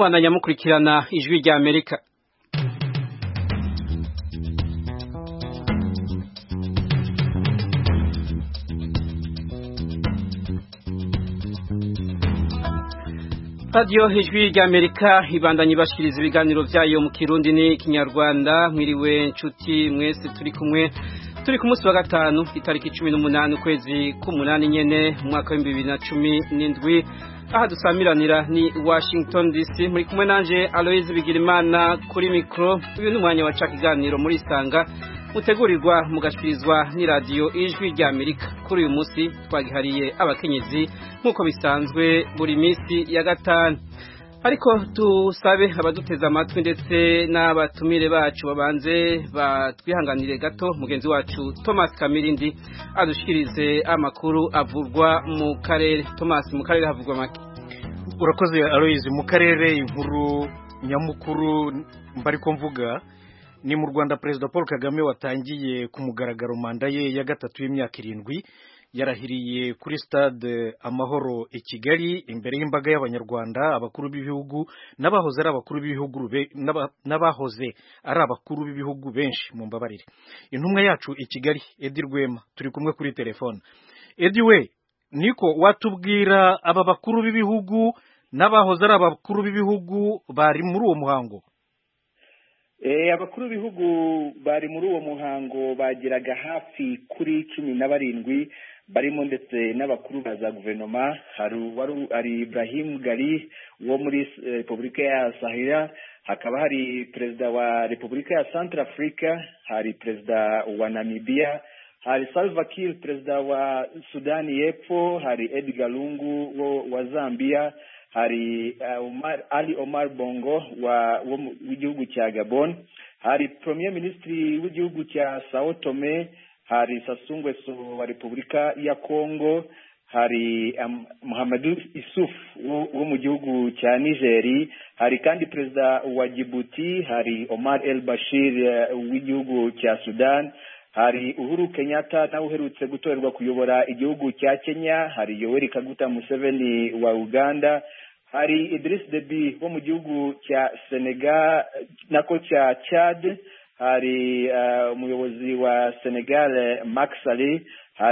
mubandanya mukurikirana ijwi rya amerika radiyo ijwi rya amerika ibandanya ibashiriza ibiganiro byayo mu kirundi n'ikinyarwanda mwiriwe nshuti mwese turi kumwe turi ku munsi wa gatanu itariki cumi n'umunani ukwezi k'umunani nyene mu mwaka w'ibihumbi bibiri na cumi n'indwi aha dusamiranira ni washington dc muri kumwe nanje aloise bigirimana kuri mikoro uyu ni umwanya waca ikiganiro muri isanga mutegurirwa mugashikirizwa n'iradiyo ijwi rya amerika kuri uyu munsi twagihariye abakenyezi nk'uko bisanzwe buri minsi ya gatanu ariko tusabe abaduteze amatwi ndetse n'abatumire bacu babanze batwihanganire gato mugenzi wacu thomas kamirindi adushikirize amakuru avurwa mu karere thomas mu karere havugwa make urakoze aloyizi mu karere inkuru nyamukuru mbari ko mvuga ni mu rwanda perezida paul kagame watangiye ku mugaragaro manda ye ya gatatu y'imyaka irindwi yarahiriye kuri stade amahoro i kigali imbere y'imbaga y'abanyarwanda abakuru b'ibihugu n'abahoze ari abakuru b'ibihugu n'abahoze ari abakuru b'ibihugu benshi mu mbabarire intumwa yacu i kigali edi rwema turi kumwe kuri telefone edi we niko watubwira aba bakuru b'ibihugu n'abahoze ari abakuru b'ibihugu bari muri uwo muhango abakuru b'ibihugu bari muri uwo muhango bageraga hafi kuri cumi na barindwi barimo ndetse n'abakuru ba za guverinoma hari Ibrahim Gali wo muri repubulika ya sahira hakaba hari perezida wa repubulika ya Central Africa hari perezida wa Namibia hari Salva Kiir perezida wa sudani y'epfo hari Edgar Lungu wa Zambia hari Omar, Ali Omar Bongo w'igihugu cya Gabon hari Premier Ministri w'igihugu cya Sao Tome hari Sassou Nguesso wa Repubulika ya Congo hari um, Muhammadu Isuf wo mu gihugu cya Nigeri hari kandi perezida wa Djibouti hari Omar El Bashir uh, w'igihugu cya Sudan hari Uhuru Kenyatta nawe uherutse gutorerwa kuyobora igihugu cya Kenya hari Yoweri Kaguta Museveni wa Uganda hari Idris Deby wo mu gihugu cya Senegal nako cya Chad hari umuyobozi uh, wa Senegal Macky Sall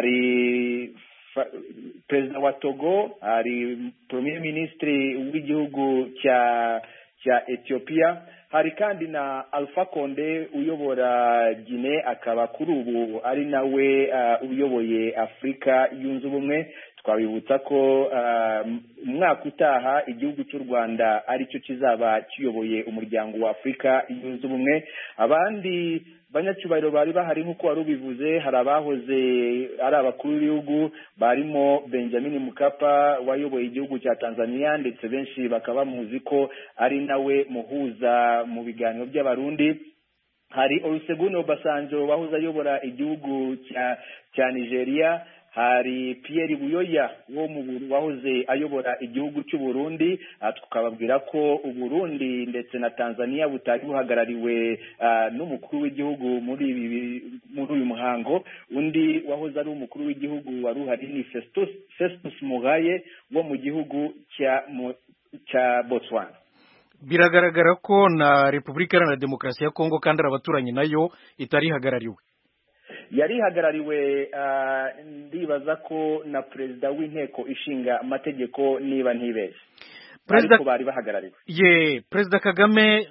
hari perezida wa Togo hari premier ministre w'igihugu cya cya Ethiopia hari kandi na Alpha Conde uyobora Guinea akaba kuri ubu ari nawe uh, uyoboye Afurika yunze ubumwe twabibutsa ko umwaka utaha igihugu cy'u rwanda aricyo kizaba kiyoboye umuryango wa afurika yunze ubumwe abandi banyacyubahiro bari bahari nk'uko wari ubivuze hari abahoze ari abakuru b'ibihugu barimo benjamin mukapa wayoboye igihugu cya tanzania ndetse benshi bakaba bamuzi ko ari nawe muhuza mu biganiro by'abarundi hari olusegun obasanjo wahoze ayobora igihugu cya cya nigeria hari Pierre Buyoya wo mu wahoze ayobora igihugu cy'u Burundi tukababwira ko Uburundi ndetse na Tanzania butari buhagarariwe n'umukuru w'igihugu muri ibi muri uyu muhango undi wahoze ari umukuru w'igihugu wari uhari ni Festus Festus Mugaye wo mu gihugu cya cya Botswana biragaragara ko na Repubulika Iharanira Demokarasi ya Kongo kandi ari abaturanyi nayo itari ihagarariwe yari ihagarariwe ndibaza ko na perezida w'inteko ishinga amategeko niba ntibeshye ariko bari bahagarariwe ye perezida kagame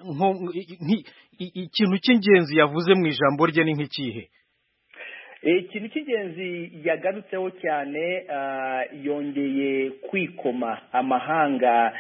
ikintu cy'ingenzi yavuze mu ijambo rye ni nk'ikihe ikintu cy'ingenzi yagarutseho cyane yongeye kwikoma amahanga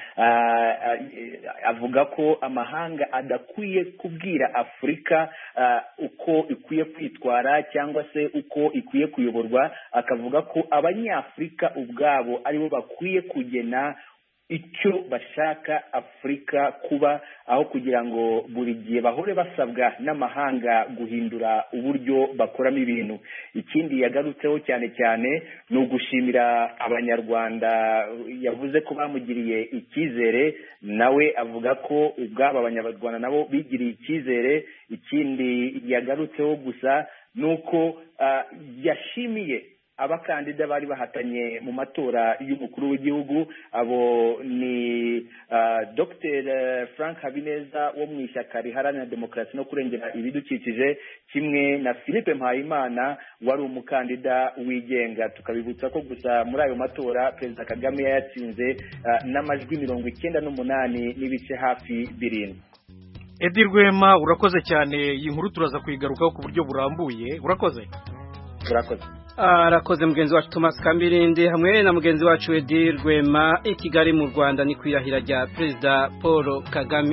avuga ko amahanga adakwiye kubwira afurika uko ikwiye kwitwara cyangwa se uko ikwiye kuyoborwa akavuga ko abanyafurika ubwabo aribo bakwiye kugena icyo bashaka afurika kuba aho kugira ngo buri gihe bahore basabwa n'amahanga guhindura uburyo bakoramo ibintu ikindi yagarutseho cyane cyane ni ugushimira abanyarwanda yavuze ko bamugiriye icyizere nawe avuga ko ubwabo abanyarwanda nabo bigiriye icyizere ikindi yagarutseho gusa ni uko yashimiye abakandida bari bahatanye mu matora y'umukuru w'igihugu abo ni dr frank habineza wo mu ishyaka riharanira demokarasi no kurengera ibidukikije kimwe na philippe mpayimana wari umukandida wigenga tukabibutsa ko gusa muri ayo matora perezida kagame yayatsinze n'amajwi mirongo icyenda n'umunani n'ibice hafi birindwi edi rwema urakoze cyane iyi nkuru turaza kuyigarukaho ku buryo burambuye urakoze urakoze arakoze mugenzi wacu Thomas Kambirindi hamwe na mugenzi wacu Edi Rwema i Kigali mu Rwanda ni kwirahira rya Perezida Paul Kagame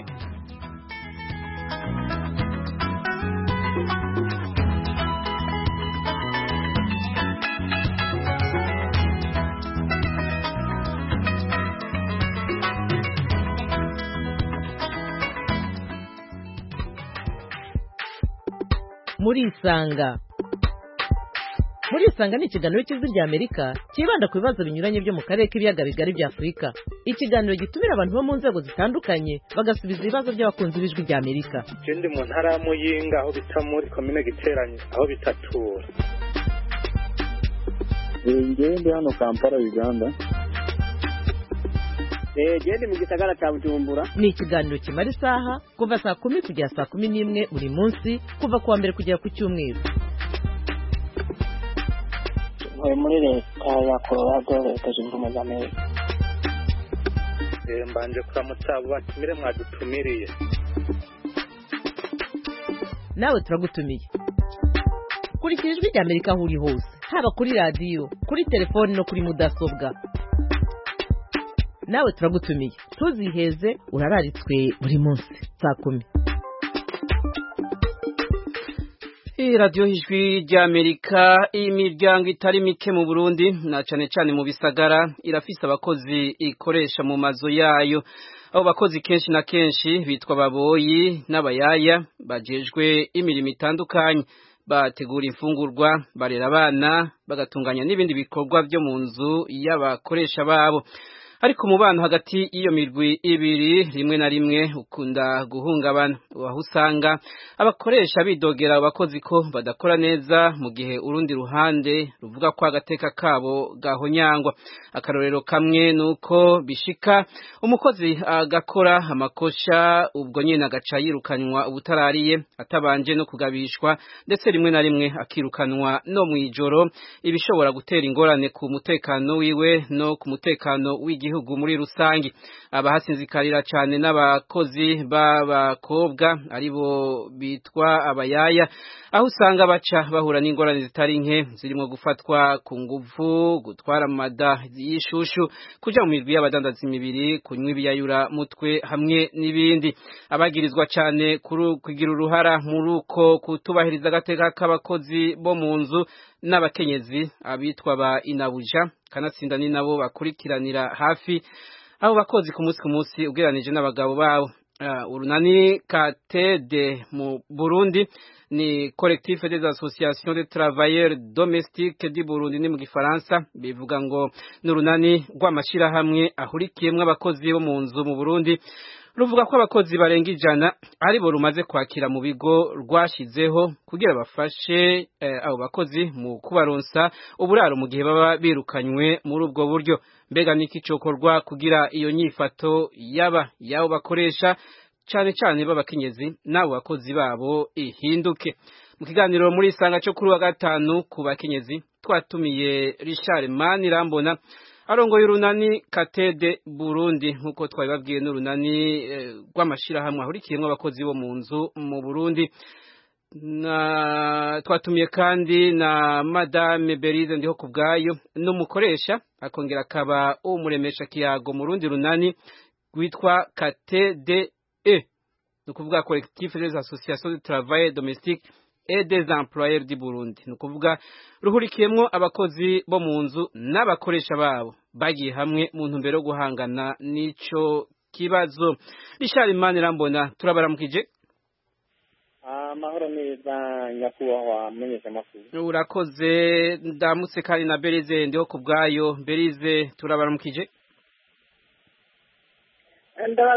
muri isanga muri isanga ni ikiganiro cy'ijwi rya amerika cyibanda ku bibazo binyuranye byo mu karere k'ibiyaga bigari bya afurika ikiganiro gitumira abantu bo mu nzego zitandukanye bagasubiza ibibazo by'abakunzi b'ijwi rya amerika ikindi mu ntara ya muyinga aho bita muri komine giteranye aho bita tura ngewe ndi hano kampala uganda gende mu gisagara cya bujumbura ni ikiganiro kimara isaha kuva saa kumi kugera saa kumi n'imwe buri munsi kuva ku wa mbere kugera ku cyumweru ntuye muri leta ya colorado leta zunze ubumwe za amerika mbanje kuramutsa abo batumire mwadutumiriye nawe turagutumiye kurikira ijwi rya amerika aho uri hose haba kuri radiyo kuri telefoni no kuri mudasobwa nawe turagutumiye ntuziheze urararitswe buri munsi saa kumi iyi radiyo ijwi ry'amerika imiryango itari mike mu burundi na cyane cyane mu bisagara irafise abakozi ikoresha mu mazu yayo abo bakozi kenshi na kenshi bitwa ababoyi n'abayaya bajejwe imirimo itandukanye bategura imfungurwa barera abana bagatunganya n'ibindi bikorwa byo mu nzu y'abakoresha babo ariko umubano hagati y'iyo mirwi ibiri rimwe na rimwe ukunda guhungabana aho usanga abakoresha bidogera abakozi ko badakora neza mu gihe urundi ruhande ruvuga ko agateka kabo gahonyangwa akarorero kamwe ni uko bishika umukozi agakora amakosha ubwo nyine agaca yirukanwa ubutarariye atabanje no kugabishwa ndetse rimwe na rimwe akirukanwa no mu ijoro ibishobora gutera ingorane ku mutekano wiwe no ku mutekano w'igihugu igihugu muri rusangi abahasinzikarira cyane n'abakozi b'abakobwa aribo bitwa abayaya aho usanga baca bahura n'ingorane zitari nke zirimo gufatwa ku nguvu gutwara amada y'ishushu kuja mu mirwi y'abadandaza imibiri kunywa ibiyayura mutwe hamwe n'ibindi abagirizwa cyane kugira uruhara muri uko kutubahiriza agateka k'abakozi bo mu nzu n'abakenyezi abitwa ba inabuja kanatsinda ni nabo bakurikiranira hafi abo bakozi ku munsi ku munsi ugereranije n'abagabo babo urunani katede mu burundi ni collectif des associations de travailleurs domestiques du Burundi ni mu gifaransa bivuga ngo ni urunani rw'amashyirahamwe ahurikiyemo abakozi bo mu nzu mu Burundi ruvuga ko abakozi barenga ijana aribo rumaze kwakira mu bigo rwashyizeho kugira bafashe abo bakozi mu kubaronsa uburaro mu gihe baba birukanywe muri ubwo buryo mbega niki cokorwa kugira iyo nyifato yaba yabo bakoresha cyane cyane b'abakenyezi n'abo bakozi babo ihinduke mu kiganiro muri isanga cyo kuri wa gatanu ku bakenyezi twatumiye Richard Manirambona arongoye urunani katede Burundi nk'uko twabibabwiye n'urunani rw'amashyirahamwe ahurikiyemo abakozi bo mu nzu mu Burundi na twatumiye kandi na madame Berize ndiho ku bwayo n'umukoresha akongera akaba umuremesha kiyago mu rundi runani rwitwa KTDE ni ukuvuga collectif des associations de travail domestique et des employeurs du Burundi ni ukuvuga ruhurikiyemo abakozi bo mu nzu n'abakoresha babo bagiye hamwe mu ntumbero yo guhangana n'ico kibazo Richard Manirambona turabaramukije amahoro neza nyakubahwa mumenyesha amakuru urakoze ndamutse kandi na berize ndiho ku bwayo berize turabaramukije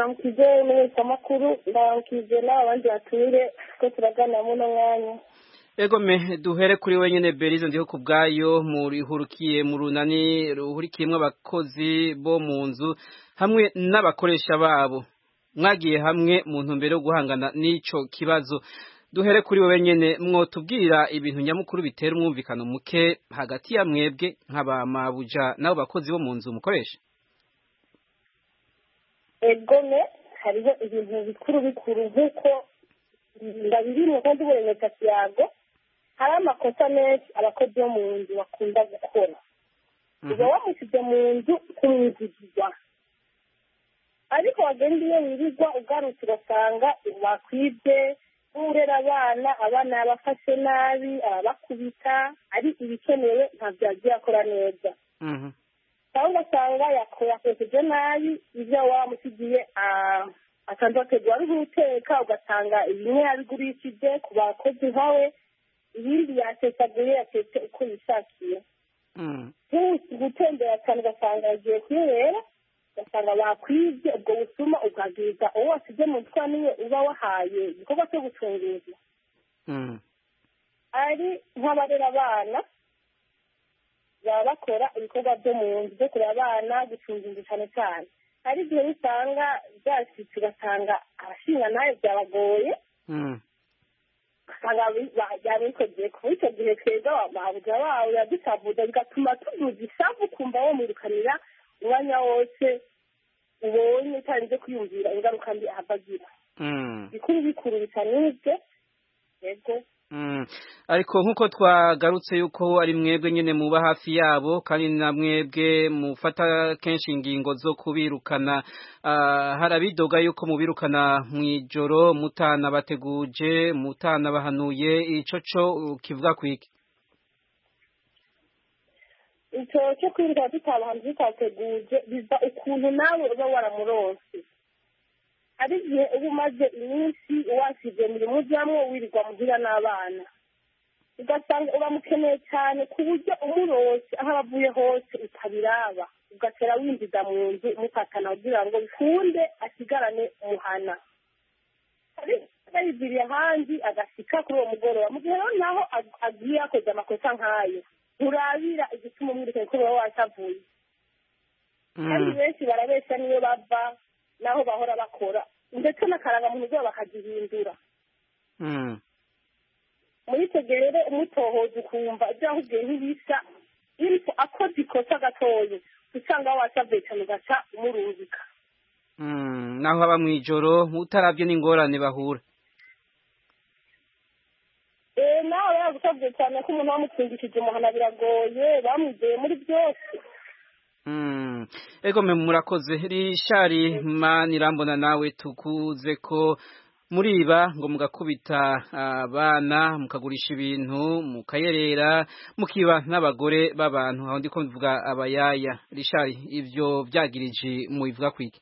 ndabaramukije mumenyesha amakuru ndabaramukije n'abandi bature ko turaganira muno mwanya egome duhere kuri wenyine berize ndiho ku bwayo murihurukiye mu runani ruhurikiyemo abakozi bo mu nzu hamwe n'abakoresha babo mwagiye hamwe mu ntumbero yo guhangana n'ico kibazo duhere kuri wowe nyene mwotubwira ibintu nyamukuru bitera umwumvikano muke hagati ya mwebwe nk'abamabuja n'abo bakozi bo mu nzu mukoresha egome hariho ibintu bikuru bikuru nk'uko ndabirimo kandi uburemeka kiyago hari amakosa menshi abakozi bo mu nzu bakunda gukora uba wamushyize mu nzu kumwizigirwa ariko wagenda iyo wirirwa ugarutse ugasanga bakwibye urera abana abana yabafashe nabi ababakubita ari ibikenewe ntabyo yagiye akora neza cyangwa ugasanga yakoresheje nabi ibyo wamusigiye asanzwe ategura ari nk'uteka ugasanga bimwe yabigurishije ku bakozi nkawe ibindi yatesaguye yatetse uko yishakiye gutembera cyane ugasanga yagiye kwirera ugasanga bakwibye ubwo busuma ubwabwiza uwo wasize mu mutwe niwe uba wahaye igikorwa cyo gucunguza ari nk'abarera abana baba bakora ibikorwa byo mu nzu byo kurera abana gucunguza cyane cyane hari igihe usanga byashyitse ugasanga abashinga nawe byabagoye ugasanga byabikogiye kuba icyo gihe twebwe ababuja bawe yadusavuza bigatuma tuzuza isavu kumva wamwirukanira umwanya wose ubonye utarinze kwiyumvira ingaruka mbi ahava agira bikuru bikuru bisa n'ibyo yego ariko nk'uko twagarutse yuko ari mwebwe nyine muba hafi yabo kandi na mwebwe mufata kenshi ingingo zo kubirukana hari abidoga yuko mubirukana mu ijoro mutana bateguje mutana bahanuye icyo cyo kivuga ku iki icyo cyo kwirirwa tutabahanze tutateguje biva ukuntu nawe uba waramuronse hari igihe uba umaze iminsi wasize imirimo ujyamo wirirwa muhira n'abana ugasanga uramukeneye cyane ku buryo umurose aho aba avuye hose utabiraba ugatera winjiza mu nzu umufatana kugira ngo bikunde asigarane umuhana yayigiriye ahandi agasika kuri uwo mugoroba mu gihe rero naho agiye yakoze amakosa nk'ayo nturabira igituma umwirikanye ko uba wasavuye kandi benshi barabeshya niyo bava n'aho bahora bakora ndetse n'akarangamuntu zabo bakagihindura muri icyo gihe rero umutohoza ukumva ibyo ahubwiye ntibisa ariko akoze ikosa gatoya usanga wasavuye cyane ugaca umurungika naho haba mu ijoro utarabye n'ingorane bahura nawe yagusabye cyane ko umuntu wamutsindishije umuhana biragoye bamwizeye muri byose ego mwe murakoze rishari manirambona nawe tukuze ko muriba ngo mugakubita abana mukagurisha ibintu mukayerera mukiba n'abagore b'abantu aho ndi ko mvuga abayaya rishari ibyo byagirije mubivuga kwiki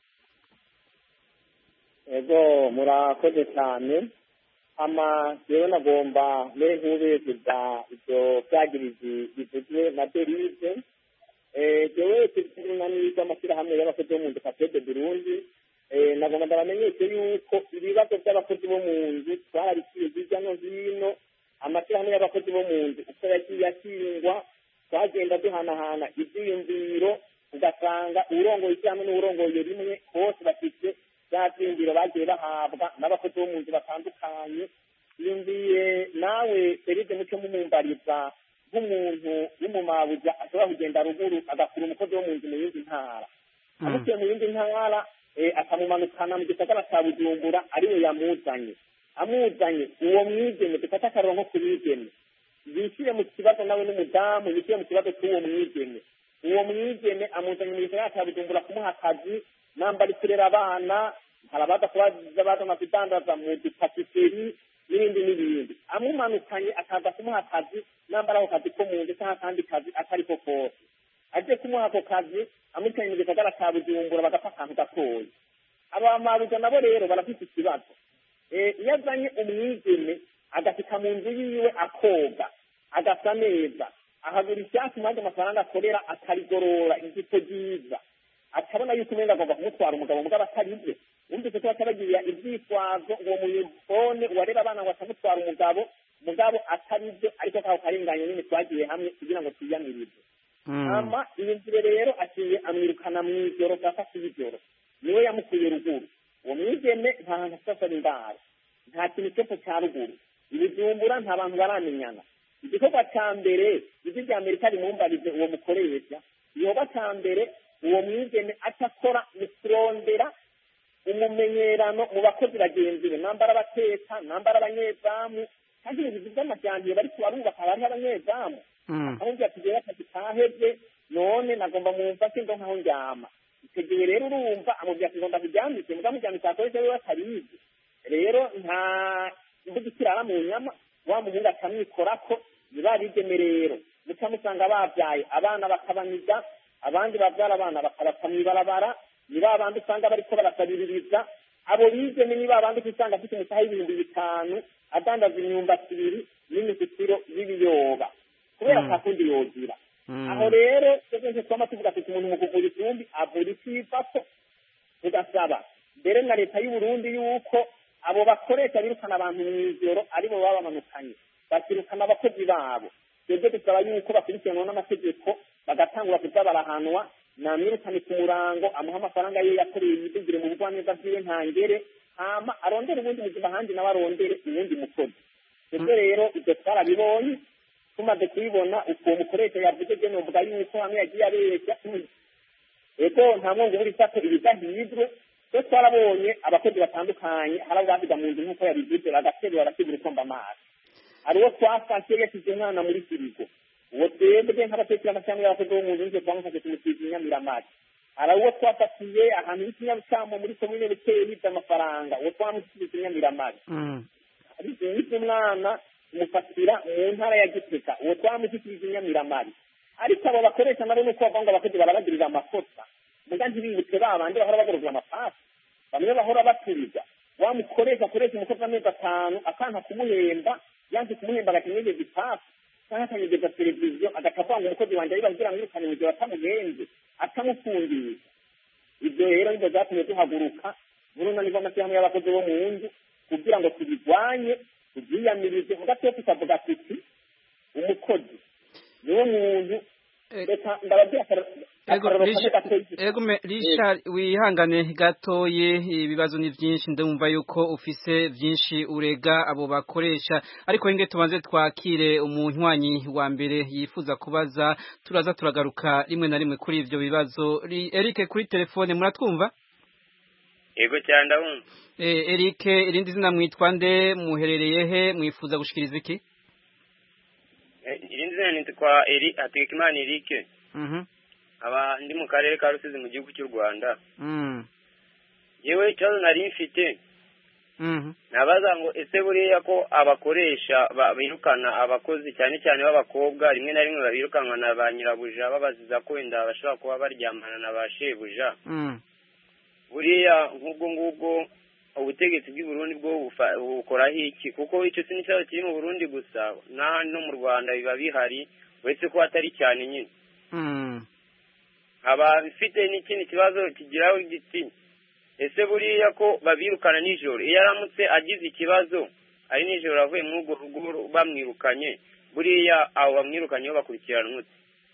ego murakoze cyane ama rero nagomba mbere nk'ubezeza ibyo byagirije bivuzwe na derive jewe tuzunani rw'amashyirahamwe y'abakozi bo mu nzu kapede burundi nagomba ndabamenyeshe yuko ibibazo by'abakozi bo mu nzu twarabiciye hirya no hino amashyirahamwe y'abakozi bo mu nzu uko yagiye akingwa twagenda duhanahana ibyiyumviro ugasanga uwurongoye ishyirahamwe n'uwurongoye rimwe bose bafite bya byiyumviro bagiye bahabwa n'abakozi bo mu nzu batandukanye yumviye nawe seride muco mumumbariza nk'umuntu w'umumabuja ashobora kugenda ruguru agakura umukozi wo mu nzu mu yindi ntara amukuye mu yindi ntara akamumanukana mu gisagara cya bujumbura ariwe yamuzanye amuzanye uwo mwigeme dufate akaronko ku bigeme yishyire mu kibazo nawe n'umudamu yishyire mu kibazo cy'uwo mwigeme uwo mwigeme amuzanye mu gisagara cya bujumbura kumuha akazi nambari kurera abana hari abaza kubaza bazana kudandaza mu dupatiseri n'ibindi n'ibindi amumanukanye akaza kumuha akazi nambara ako kazi ko mu nzu cyangwa akandi kazi atari ko kose agiye kumuha ako kazi amutanye mu gisagara cya bujumbura bagapfa akantu gatoya abamabuja nabo rero barafite ikibazo iyo azanye umwigeme agashyika mu nzu yiwe akoga agasa neza ahagura icyatsi maze amafaranga akorera akarigorora ijipo ryiza akabona yuko umwenda agomba kumutwara umugabo mugabo atari bye wumvise ko batabagirira ibyitwazo uwo muyifone uwarera abana ngo atamutwara umugabo mugabo atari byo ariko kako karenganye nyine twagiye hamwe kugira ngo twiyamirize hama iyumvire rero aciye amwirukana mu ijoro saa sita y'ijoro niwe yamukuye ruguru uwo mwigeme nta hantu asasara indaro nta kintu cyose cya ruguru ibijumbura nta bantu baramenyana igikorwa cya mbere ijwi rya amerika rimumbarize uwo mukoresha igikorwa cya mbere uwo mwigeme acakora ni kurondera umumenyerano mu bakozi bagenzi be nambara abateka nambara abanyezamu kandi ibintu by'amajyambere bari kubarubaka hariho abanyezamu ahubwo atugira akazi kahebye none nagomba mu mfashe ndo nkaho njyama icyo gihe rero urumva amubwira ati ngomba kuryambike muga muryambike akoresha we atarizi rero nta mvuga ikirara mu nyama wa muhungu akamwikorako ntibabigeme rero muca musanga babyaye abana bakabaniga abandi babyara abana bakabata mw'ibarabara ni ba bandi usanga bariko barasabiririza abo bigeme ni ba bandi usanga afite umusaha y'ibihumbi bitanu adandaza imyumbati ibiri n'imisitiro y'ibiyoba kubera nta kundi yogira aho rero twese twama tuvuga ati umuntu mu kuvura itumbi avura icifako tugasaba mbere na leta y'u Burundi yuko abo bakoresha birukana abantu mu ijoro aribo baba bamanukanye bakirukana abakozi babo twebwe dusaba yuko bakurikiranwa n'amategeko bagatangura kuza barahanwa namwirukane ku murango amuha amafaranga ye yakoreye yidugire mu bugwaneza bwiwe ntangere hama arondere ubundi buzima ahandi nawe arondere uwundi mukozi twebwe rero ibyo twarabibonye tumaze kubibona uko mukoresha yavuze byo numva yuko hamwe yagiye abeshya ego nta mwongo buri sako ibidahizwe twe twarabonye abakozi batandukanye hari abo basiga mu nzu nk'uko yabivuze bagaterura barasigura ukomba amazi hari uwo twafashe yashyize umwana muri firigo uwo twebwe nk'abatekera amashyamba y'abakozi bo mu nzu nje twamufashe tumusiga inyamiramazi hari uwo twafatiye ahantu h'ikinyabusamo muri komine buteye yibye amafaranga uwo twamusize inyamiramazi hari yibye umwana tumufatira mu ntara ya giteka uwo twamushyikirije inyamiramazi ariko abo bakoresha nabo nuko bavuga ngo abakozi barabagirira amakosa muga ntibibutse ba bandi bahora bagororwa amapasi bamwe bahora baturiza wa mukoresha akoresha umukozi w'amezi atanu akanta kumuhemba yanze kumuhemba agakenyegeza ipasi cyangwa akanyegeza televiziyo agaca avuga ngo umukozi wanjye ariba kugira ngo yirukane mu gihe batamuhenze atamufungisha ibyo rero nibyo byatumye duhaguruka buruno nibwo amashyirahamwe y'abakozi bo mu nzu kugira ngo tubirwanye tubyiyamirize ugatoya tukavuga tuti umukozi niwo muntu reka ndababwira ego Richard wihangane gatoye ibibazo ni byinshi ndumva yuko ufise byinshi urega abo bakoresha ariko inge tubanze twakire umunywanyi wa mbere yifuza kubaza turaza turagaruka rimwe na rimwe kuri ivyo bibazo Eric kuri telefone muratwumva Ego cyane ndabumva Eh Eric irindi zina mwitwa nde muherereye he mwifuza gushikiriza iki irindi zina nitwa Eri Hategekimana Eric Mhm aba ndi mu karere ka Rusizi mu gihugu cy'u Rwanda Mhm yewe ikibazo nari mfite Mhm nabaza ngo ese buriya ko abakoresha birukana abakozi cyane cyane b'abakobwa rimwe na rimwe babirukanwa na ba nyirabuja babaziza ko wenda bashobora kuba baryamana na ba shebuja Mhm buriya nk'ubwo ngubwo ubutegetsi bw'i Burundi bwo bukoraho iki kuko icyo si n'ikibazo kiri mu Burundi gusa n'ahandi no mu Rwanda biba bihari uretse ko atari cyane nyine haba bifite n'ikindi kibazo kigiraho giti ese buriya ko babirukana nijoro iyo aramutse agize ikibazo ari nijoro avuye muri urwo rugo bamwirukanye buriya abo bamwirukanye bakurikirana umutse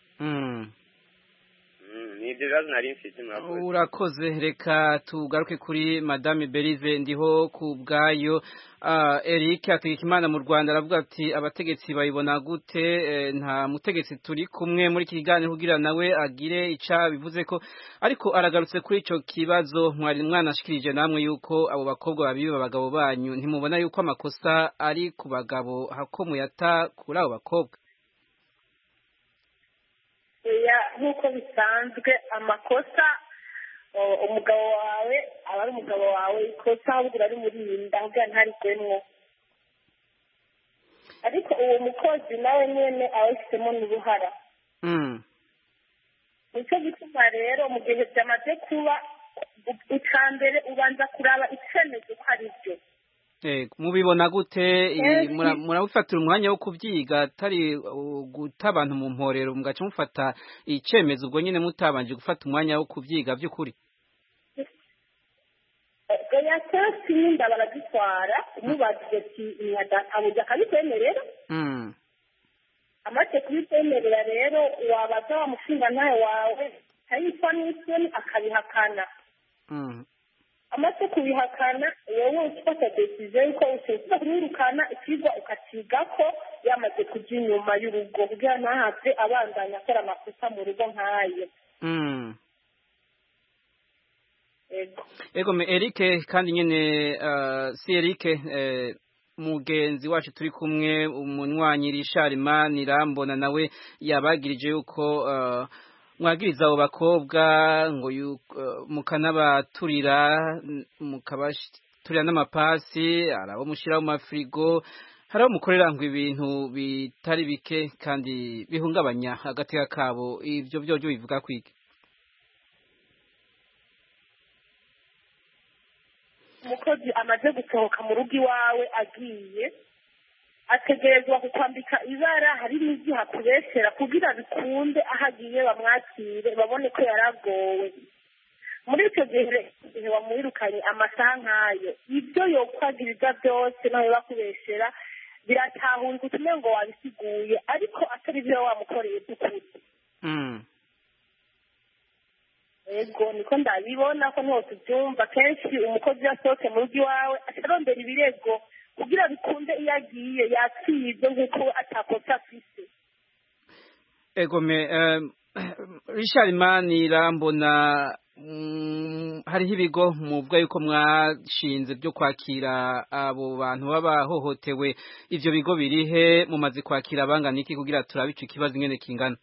ni ibyo bibazo nari mfite murakoze urakoze reka tugaruke kuri madame berize ndiho ku bwayo eric ategekimana mu rwanda aravuga ati abategetsi bayibona gute nta mutegetsi turi kumwe muri iki kiganiro kugira nawe agire icya bivuze ko ariko aragarutse kuri icyo kibazo mwari mwanashikirije namwe yuko abo bakobwa babiba abagabo banyu ntimubona yuko amakosa ari ku bagabo hako muyata kuri abo bakobwa nk'uko bisanzwe amakosa umugabo wawe aba ari umugabo wawe ikosa ahubwo urarimurinda ahubwo ntarigwemwo ariko uwo mukozi nawe nyine aba abifitemo n'uruhara nicyo gituma rero mu gihe byamaze kuba icya mbere ubanza kuraba icyemezo ko ari byo mubibona gute murabifatira umwanya wo kubyiga atari guta abantu mu mporero mugaca mufata icyemezo ubwo nyine mutabanje gufata umwanya wo kubyiga by'ukuri oya kenshi n'inda barazitwara umubajije ati abuja akabikwemerera Mm. amaze kubikwemerera rero wabaza wa mushingantahe wawe akayitwa n'isoni akabihakana Mm. amaze kubihakana wowe ufata desiziyo yuko utekereza kumwirukana icyigwa ukakiga ko yamaze kujya inyuma y'urugo kugira ntahave abandanya akora amakosa mu rugo nk'ayo Mm. ego Ego me Eric kandi nyene uh, si Eric eh, mugenzi wacu turi kumwe umunywanyi Richard Manirambona nawe yabagirije yuko uh, mwagiriza abo bakobwa ngo yu- uh, mukanabaturira n- mukabaturira n'amapasi arabo mushira mu mafrigo hariho mukorera ngo ibintu bitari bike kandi bihungabanya agateka kabo ivyo byo byo bivuga kwiki umukozi amaze gusohoka mu rugo iwawe agiye ategerezwa kukwambika ibara hari n'igihe akubesera kugira bikunde aho agiye bamwakire babone ko yaragowe muri icyo gihe rero, igihe wamwirukanye amasaha nk'ayo ibyo yokwagiriza byose nawe bakubesera biratahurika utume ngo wabisiguye ariko atari byo wamukoreye by'ukuri mm. ego niko ndabibona ko ntose ubyumva kenshi umukozi iyo asohotse mu rugo iwawe atarondera ibirego kugira bikunde iyo agiye yatsibye nk'uko we atakosa afise Egome um, Richard Manirambona mm, hariho ibigo muvuga yuko mwashinze byo kwakira abo bantu baba bahohotewe ivyo bigo birihe mumaze kwakira abangana iki kugira turabe ico kibazo ingene kingana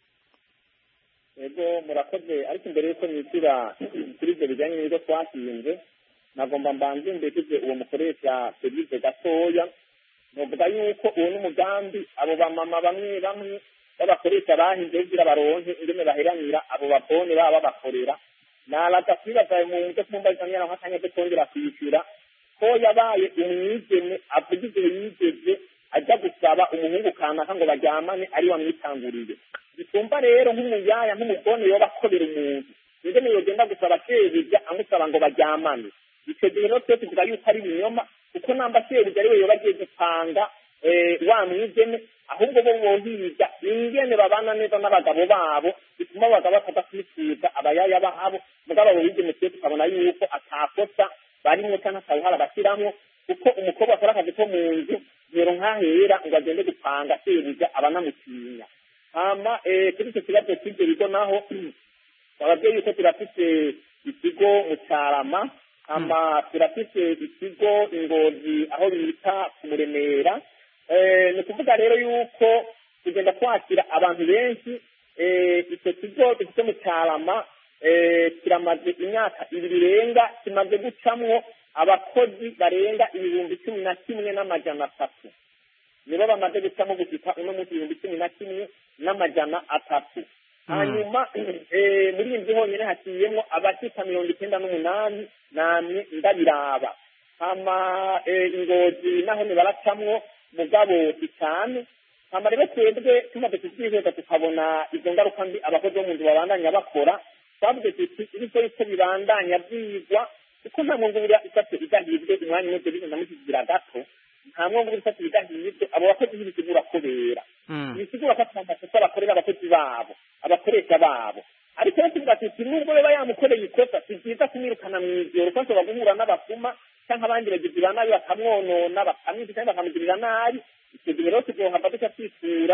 ego murakoze ariko imbere y'uko nishyura kuri ibyo bijyanye n'ibigo twashinze nagomba mbanze mbekeze uwo mukoresha serivisi gatoya novuga yuko uwo n'umugambi abo bamama bamwe bamwe b'abakoresha bahinze kugira baronke ingene baheranira abo babone baba babakorera naraza kwibaza mu nzo kumbaza nyana nk'akanya ko kongera kwishyura ko yabaye umwigeme avuga igihe yigeze ajya gusaba umuhungu kanaka ngo baryamane ari wamwitanguriye bitumva rero nk'umuyaya nk'umugone yoba akorera umuntu ingene yogenda gusaba shebuja amusaba ngo baryamane icyo gihe rero twe tuvuga yuko ari ibinyoma kuko namba shebuja ariwe yoba agiye gupanga eh, wa mwigeme ahubwo bo bohiga ingene babana neza n'abagabo babo bituma abagabo bataza kwisiga abayaya babo mugabo abo bigeme twe tukabona yuko atakosa barimwo cyangwa atawuhara bashyiramo kuko umukobwa akora akazi ko mu nzu rero nkahera ngo agende gupanga shebuja abanamutinya hama eh, kuri icyo kibazo cy'ibyo bigo naho ababyeyi yuko turafite ikigo mu cyarama hama turafite ikigo ingozi aho bita ku muremera Eh, ni ukuvuga rero yuko tugenda twakira abantu benshi eh, icyo kigo dufite mu cyarama eh, kiramaze imyaka ibiri irenga kimaze gucamwo abakozi barenga ibihumbi cumi na kimwe n'amajana atatu nibo bamaze gucamo gushika uno munsi ibihumbi cumi na kimwe n'amajana atatu hanyuma eh, muri iyi nzu honyine haciyemo abashika mirongo icyenda n'umunani namwe ndabiraba hama eh, ingozi naho nibaracamwo mugabo si cyane hama rero twebwe tumaze kubyiheza tukabona izo ngaruka mbi abakozi bo mu nzu babandanya bakora twavuze tuti ibiko yuko bibandanya byigwa kuko nta mwungurira ifate idahibwe umwanya umwe byo bigenda mukigira gato nta mwungurira ifate idahibwe abo bakozi ntibisigura kubera ibisigura ko atuma amakosa bakorera abakozi babo abakoresha babo ariko rero tuvuga tuti nubwo yaba yamukoreye ikosa si byiza kumwirukana mu ijoro kuko ashobora guhura n'abasuma cyangwa abandi bagizi ba nabi bakamwonona bakamwica cyangwa bakamugirira nabi icyo gihe rero tuzohava duca twisura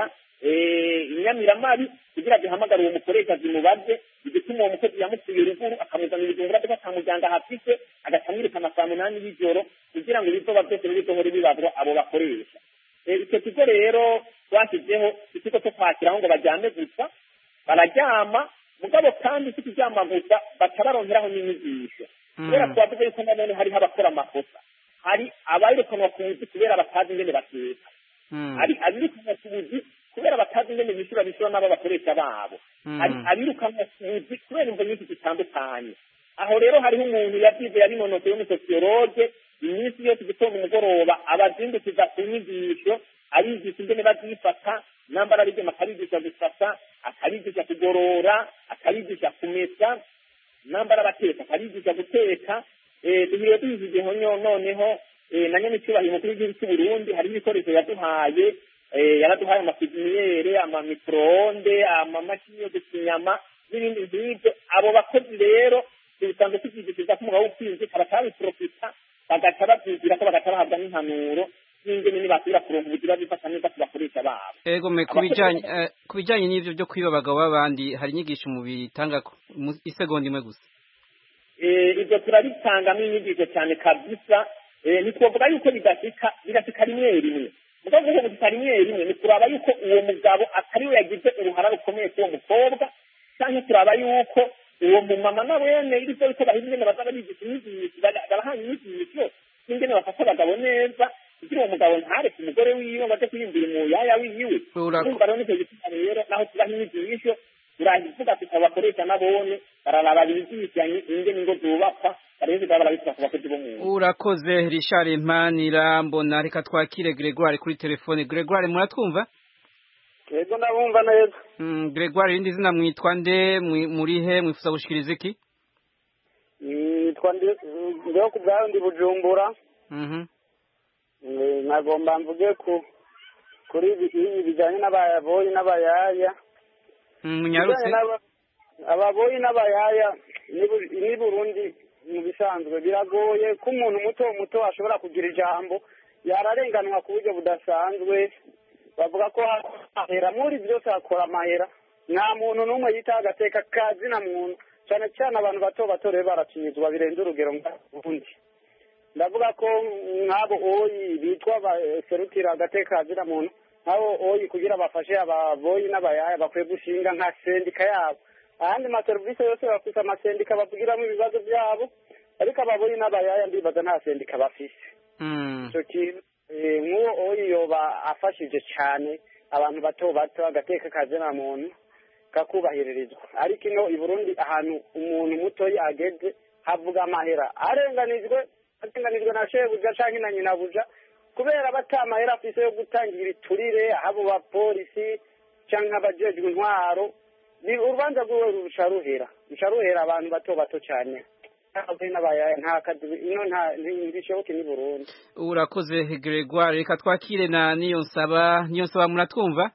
inyamiramabi kugira duhamagare uwo mukoresha zimubaze igituma uwo mukozi yamusuye ruguru akamuzanira ibijumba byo akamujyanga hafise agaca amwirukana saa munani y'ijoro kugira ngo ibizoba byose bizohore bibazwa abo bakoresha icyo kigo rero twashyizeho ikigo cyo kwakiraho ngo baryame gusa bararyama mugabo kandi si kuryama gusa baca barongeraho n'inyigisho kubera twavuze yuko nanone hariho abakora amakosa hari abirukanwa ku buzi kubera batazi ingene bateka hari abirukanwa ku buzi kubera batazi ingene bishyura bishyura n'abo bakoresha babo hari abirukanwa ku buzi kubera imvo nyinshi zitandukanye aho rero hariho umuntu yabyize yabinonosoye w'umusosiyologe iminsi yose igitondo umugoroba abazindukiza ku nyigisho abigisha ingene bazifata nambara abigema akabigisha gufata akabigisha kugorora akabigisha kumesa nambara abateka akabigisha guteka duhiriye duhizigeho noneho na nyene icyubahiro umukuru w'igihugu cy'u Burundi hariho ibikoresho yaduhaye yaraduhaye amapipiniyere amamikroonde amamashini yo gusa inyama n'ibindi nk'ibyo abo bakozi rero bisanzwe tubyigishiriza ko umugabo w'ukwinzi batabiprofita bagaca babyigira ko bagaca bahabwa n'impanuro n'ingene nibasubira kuronka ubugira bifata neza ku bakoresha babo ego me kubijanye kubijanye n'ivyo byo kwiba abagabo b'abandi hari inyigisho mu bitanga isegonda imwe gusa ibyo turabitangamo inyigisho cyane kabisa ntitwovuga yuko bidashika birashika rimwe rimwe mugo guho gushika rimwe rimwe ni kuraba yuko uwo mugabo atari we yagize uruhara rukomeye k'uwo mukobwa canke turaba yuko uwo mumama na wene irivyo yuko bahize ingene baza barigisha inyigisho barahanye inyigisho n'ingene bafasha abagabo neza kugira uwo mugabo ntareke umugore wiwe baje kwiyumvira umuyaya wiwe urumva rero nicyo gituma rero naho tubaha inyigisho turahivuga tukabakoresha nabone bararaba bigishanye ingene ingo zubakwa urakoze Richard Impanira mbona reka twakire Gregoire kuri telefone Gregoire muratwumva yego ndabumva neza mm, Gregoire irindi zina mwitwa nde muri he mwifuza gushikiriza iki nitwa ndeho ku bwayo ndi bujumbura nagomba mvuge ku kuri ibi bijyanye n'ababoyi n'abayaya munyarutse ababoyi n'abayaya ni burundi mu bisanzwe biragoye ko umuntu muto muto ashobora kugira ijambo yararenganwa ku buryo budasanzwe bavuga ko ahera muri byose hakora amahera nta muntu n'umwe yitaho agateka kazina muntu cyane cyane abantu bato bato rero baracinyizwa birenze urugero ubundi ndavuga ko nk'abo oyi bitwa baserukira agateka kazina muntu nk'abo oyi kugira bafashe ababoyi n'abayaya bakwiye gushinga nka sendika yabo ahandi maserivisi yose bafite amasendika bavugiramo ibibazo byabo ariko ababoyi n'abayaya ndibaza nta sendika bafise icyo kintu nk'uwo oyi yoba afashije cyane abantu bato bato agateka kazina muntu kakubahiririzwa ariko ino i burundi ahantu umuntu mutoya ageze havuga amahera arenganijwe arenganijwe na shebuja cyangwa na nyinabuja kubera bata amahera afise yo gutangira ibiturire abo bapolisi cyangwa abajejwe intwaro urubanza rwiwe ruca ruhera ruca ruhera abantu bato bato cyane nta kazi ino ntibishoboke ni burundi urakoze gregoire reka twakire na niyo nsaba niyo nsaba muratwumva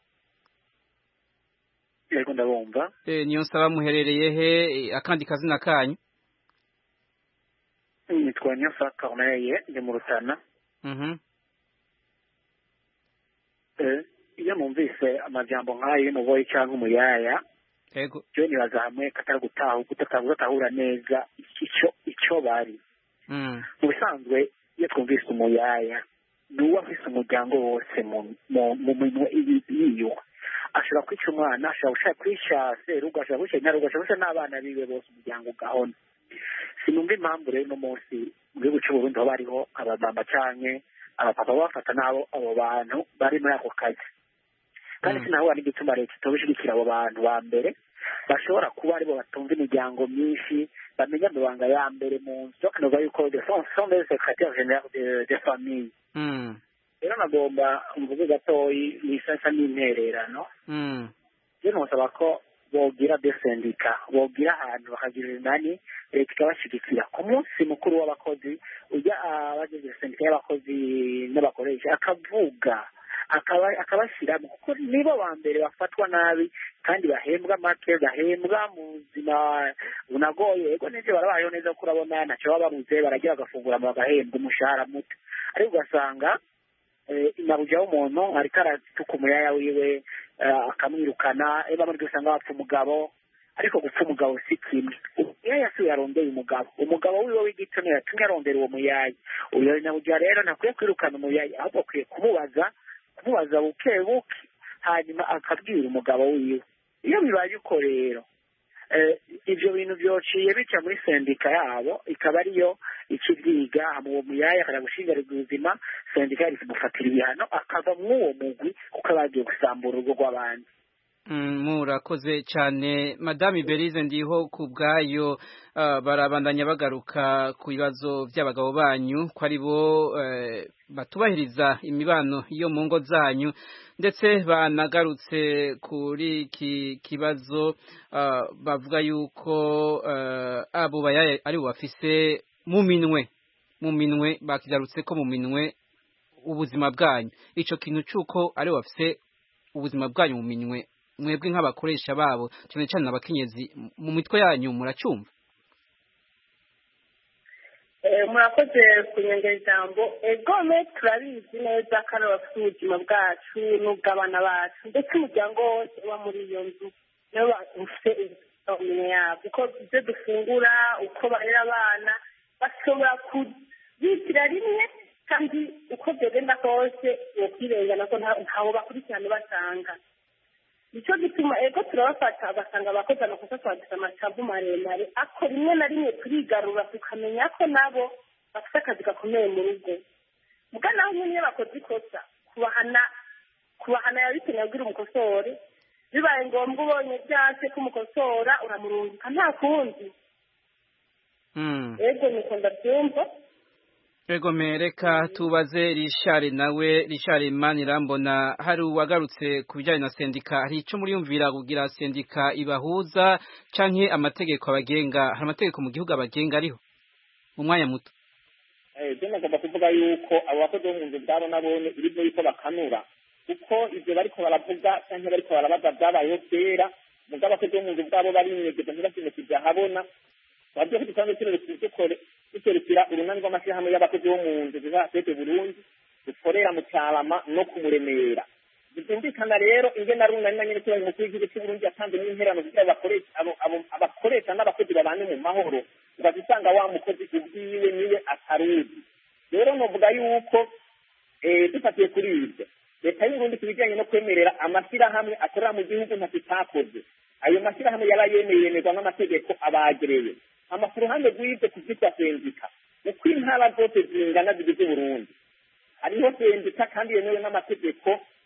yego ndabumva niyo nsaba muherereye he akandi kazina kanyu nitwa niyo nsaba corneye ndi mu rutana iyo numvise amajambo nk'ayo y'umuboyi cyangwa umuyaya yego byo nibaza hamwe katari gutaha kudatahura neza icyo icyo bari mu bisanzwe iyo twumvise umuyaya ni uwo afise umuryango wose mu minwe yiwe ashobora kwica umwana ashobora gushaka kwica serugo ashobora kwica nyarugo ashobora kwica n'abana biwe bose umuryango ugahona sinumva impamvu rero uno munsi mu gihugu cy'uburundi aho bariho abamama canke abapapa bafata n'abo abo bantu bari muri ako kazi kandi sinahura n'igituma leta itobishigikira abo bantu ba mbere bashobora kuba aribo batumva imiryango myinshi bamenya amabanga ya mbere mu nzu bakavuga yuko sont des secrétaires généraux de famille rero nagomba mvuge gatoyi nisasa n'intererano rero nosaba ko bogira desendika bogira ahantu bakagira inani leta ikabashigikira ku munsi mukuru w'abakozi ujya abagize sendika y'abakozi n'abakoresha akavuga akabashyiramo kuko nibo ba mbere bafatwa nabi kandi bahembwa make bahembwa mu buzima bunagoye yego n'ibyo barabayeho neza kuko urabona ntacyo baba babuze baragira bagafungura bagahembwa umushahara muto ariko ugasanga inabuja w'umuntu ariko aratuka umuyaya wiwe akamwirukana bamwe usanga bapfa umugabo ariko gupfa umugabo si kimwe umuyaya si yarondeye umugabo umugabo wiwe w'igitsina yatumye arondera uwo muyaya uyo inabuja rero ntakwiye kwirukana umuyaya ahubwo akwiye kumubaza kumubaza buke buke hanyuma akabwira umugabo wiwe iyo bibaye uko rero ibyo bintu byociye bica muri sendika yabo ikaba ariyo ikibyiga uwo muyaya akajya gushingarirwa ubuzima sendika yari kumufatira ibihano akava mw'uwo mugwi kuko aba yagiye gusambura urugo rw'abandi murakoze cyane madame berize ndiho ku bwayo barabandanya bagaruka ku bibazo by'abagabo banyu ko ari bo batubahiriza imibano yo mu ngo zanyu ndetse banagarutse kuri iki kibazo bavuga yuko abo bayaya ari bo bafise mu minwe mu minwe bakigarutse ko mu minwe ubuzima bwanyu ico kintu cyuko ari bafise ubuzima bwanyu mu minwe mwebwe nk'abakoresha babo cyane cyane abakenyezi mu mitwe yanyu muracyumva murakoze kunyongera ijambo egome turabizi neza ko ari abafite ubuzima bwacu n'ubw'abana bacu ndetse umuryango wose uba muri iyo nzu nibo bafite ibintu yabo uko ibyo dufungura uko barera abana bashobora kubitira rimwe kandi uko byagenda kose ukwirengana ko ntaho bakurikirana basanga nicyo gituma ego turabafata bagasanga abakozi amakosa twagize amacavu maremare ako rimwe na rimwe turigarura tukamenya ko nabo bafite akazi gakomeye mu rugo muga naho nyine iyo bakoze ikosa kubahana kubahana yabikeneye kugira umukosore bibaye ngombwa ubonye byase ko umukosora uramurungika nta kundi ego niko ndabyumva Ego mereka tubaze Richard nawe Richard Manirambona hari uwagarutse ku bijyanye na sendika hari ico muri yumvira kugira sendika ibahuza canke amategeko abagenga hari amategeko mu gihugu abagenga ariho mu mwanya muto eh je nagomba kuvuga yuko abo bakozi bo mu nzu bwabo nabone ibyo yuko bakanura kuko ivyo bariko baravuga canke bariko barabaza byabayeho kera mugabo abakozi bo mu nzu bwabo bari inyegeza ntibashimye kujya habona wabyo ko dusanzwe turere duserukira urunani rw'amashyirahamwe y'abakozi bo mu nzu ziva sete burundi dukorera mu cyarama no kumuremera byumvikana rero ingena runani na nyine kibaye umukuru w'igihugu cy'uburundi yatanze n'interano kugira abakoresha n'abakozi babane mu mahoro ugaza usanga wa mukozi ubwiwe niwe ataruzi rero novuga yuko dufatiye kuri ibyo leta y'uburundi ku bijyanye no kwemerera amashyirahamwe akorera mu gihugu ntacyo itakoze ayo mashyirahamwe yaba yemeye yemerwa n'amategeko abagereye ama ku ruhande rw'ibyo kubyitwa sendika uko intara zose zingana zigize uburundi hariho sendika kandi yemewe n'amategeko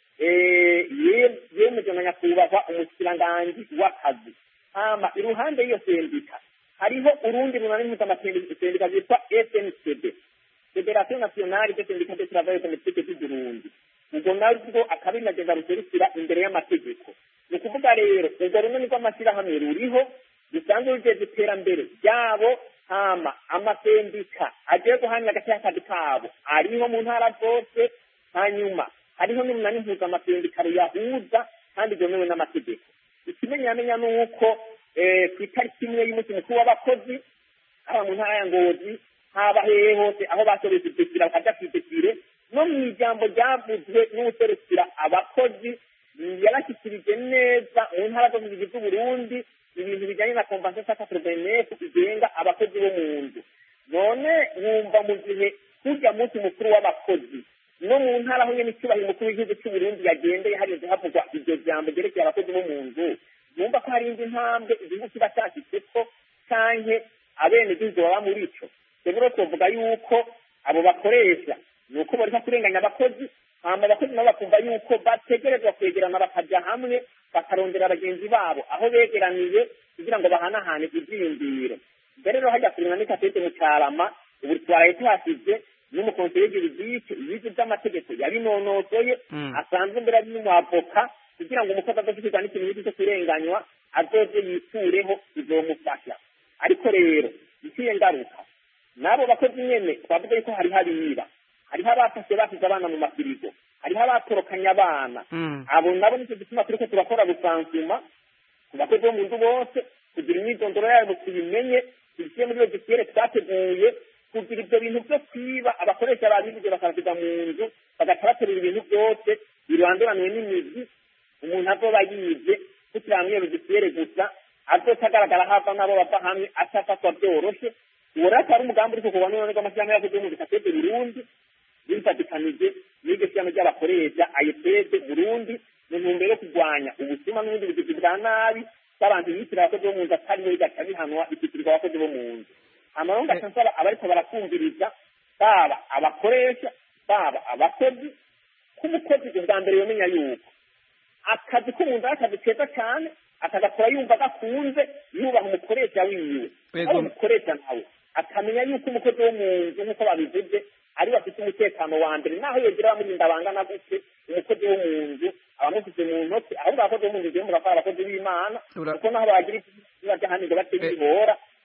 yemejwe na nyakubahwa umushikiranganji w'akazi hama iruhande y'iyo sendika hariho urundi runani mpuzamasendica zitwa sncd federation nationale de syndicat de travail domestique du burundi ubwo narwo akaba inagenda ruserukira imbere y'amategeko ni ukuvuga rero urwo runini rw'amashyirahamwe ruriho rusanzwe rugeze iterambere ryabo hama amasendika agiye guhanira agati y'akazi kabo ariho mu ntara zose hanyuma hariho n'umunani mpuzamasendika ruyahuza kandi ryemewe n'amategeko ikimenyamenya ni uko ku itariki imwe y'umunsi mukuru w'abakozi haba mu ntara ya ngozi haba hehe hose aho basoreza idekira bakajya ku idekire no mu ijambo ryavuzwe n'userukira abakozi yarashyikirije neza mu ntara zose zigize uburundi ibintu bijyanye na kompansiyo saka porovenesi igenga abakozi bo mu nzu none wumva mu gihe kujya munsi mukuru w'abakozi no mu ntara aho nyine icyubahiro umukuru w'igihugu cy'uburundi yagendeye hageze havugwa iryo jambo ryerekeye abakozi bo mu nzu numva ko hari indi ntambwe igihugu kiba cyashyitse ko canke abenegihugu baba muri ico rero twovuga yuko abo bakoresha ni uko bariko kurenganya abakozi hama abakozi nabo bakumva yuko bategerezwa kwegerana bakaja hamwe bakarondera bagenzi babo aho begeraniye kugira ngo bahanahane ivyiyumviro mbere rero hajya kurima n'ikatete mu carama ubu twaraye tuhasize n'umukonseye juridike ibizi vy'amategeko yabinonosoye asanzwe mbere ari n'umwavoka kugira ngo umukozi adashikirwa n'ikintu n'iki cyo kurenganywa azoze yitureho bizomufasha ariko rero iciye ngaruka n'abo bakozi nyene twavuga yuko hariho abiba hariho abafashe basize abana mu mafirigo hariho abatorokanya abana abo nabo nicyo gituma turiko turakora busansuma ku bakozi bo mu nzu bose kugira imyidondoro yabo tuyimenye tubishyire muri logisiere twateguye kugira ibyo bintu byo kwiba abakoresha babibije bakabasiga mu nzu bagaca baterura ibintu byose biranduraniwe n'imizi umuntu azoba yibye kugira ngo iyo logisiere gusa azoca agaragara hava n'abo bava hamwe acafatwa byoroshe uwo rero akaba ari umugambi uri kukorwa n'uruhande rw'amashyirahamwe y'abakozi bo mu gisatede burundi bifatikanije n'iryo shyirahamwe ry'abakoresha ayepede burundi mu ntumbero yo kurwanya ubusuma n'ubundi bugizi bwa nabi bw'abantu biyitirira abakozi bo mu nzu atariho bigaca bihanwa bikitirirwa abakozi bo mu nzu hanyuma ngaca nsaba abariko barakumviriza baba abakoresha baba abakozi k'umukozi ubwa mbere yomenya yuko akazi ko mu nzu ari akazi keza cyane akagakora yumva gakunze yubaha umukoresha wiwe aho umukoresha nawe akamenya yuko umukozi wo mu nzu nk'uko babivuze ari bafite umutekano wa mbere naho yegera abamurinda bangana gute umukozi wo mu nzu abamusize mu ntoki ahubwo abakozi bo mu nzu mugakora abakozi b'imana kuko naho bagira ibibazo hanirwa bateye ibora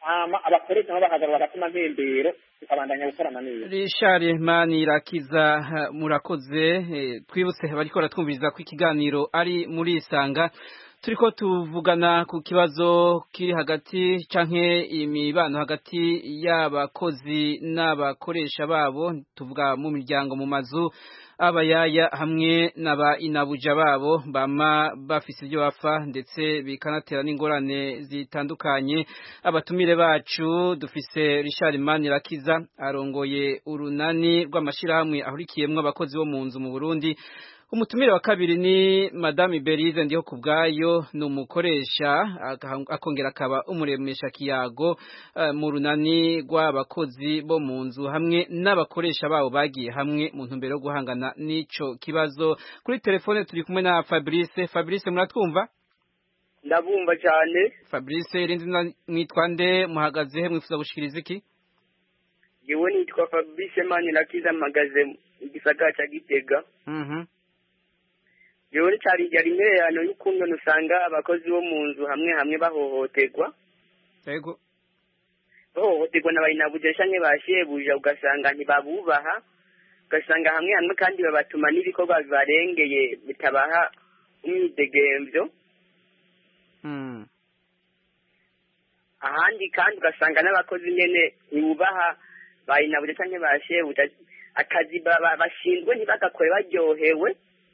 hama abakoresha nabo bakagarura agatuma mpembero tukabandanya gukorana neza Richard Manirakiza ha, murakoze eh, twibutse bariko baratwumviriza ko ikiganiro ari muri isanga turiko tuvugana ku kibazo kiri hagati canke imibano hagati y'abakozi n'abakoresha babo tuvuga mu miryango mu mazu abayaya hamwe n'aba inabuja babo bama bafise ibyo bapfa ndetse bikanatera n'ingorane zitandukanye abatumire bacu dufise Richard Manirakiza arongoye urunani rw'amashirahamwe ahurikiyemwo abakozi bo mu nzu mu Burundi umutumire wa kabiri ni Madame Berize ndiho kubgayo ni umukoresha aka- akongera akaba umuremesha kiyago eh, mu runani rw'abakozi bo mu nzu hamwe n'abakoresha babo bagiye hamwe mu ntumbero yo guhangana n'ico kibazo kuri telefone turi kumwe na Fabrice Fabrice muratwumva ndabumva cyane Fabrice irindi zina mwitwa nde muhagaze he mwifuza gushikiriza iki yewe nitwa fabrice manirakiza mpagaze mu gisagara cya gitega Mhm yewe cyari ryari intererano y'ukuntu usanga abakozi bo mu nzu hamwe hamwe bahohoterwa yego bahohoterwa na bayinabuja canke ba shebuja ugasanga ntibabubaha ugasanga hamwe hamwe kandi babatuma n'ibikorwa bibarengeye bitabaha umwidegemvyo mm ahandi kandi ugasanga n'abakozi nyene ntibubaha bayinabuja canke ba shebuja akazi baba- bashinzwe ntibagakore baryohewe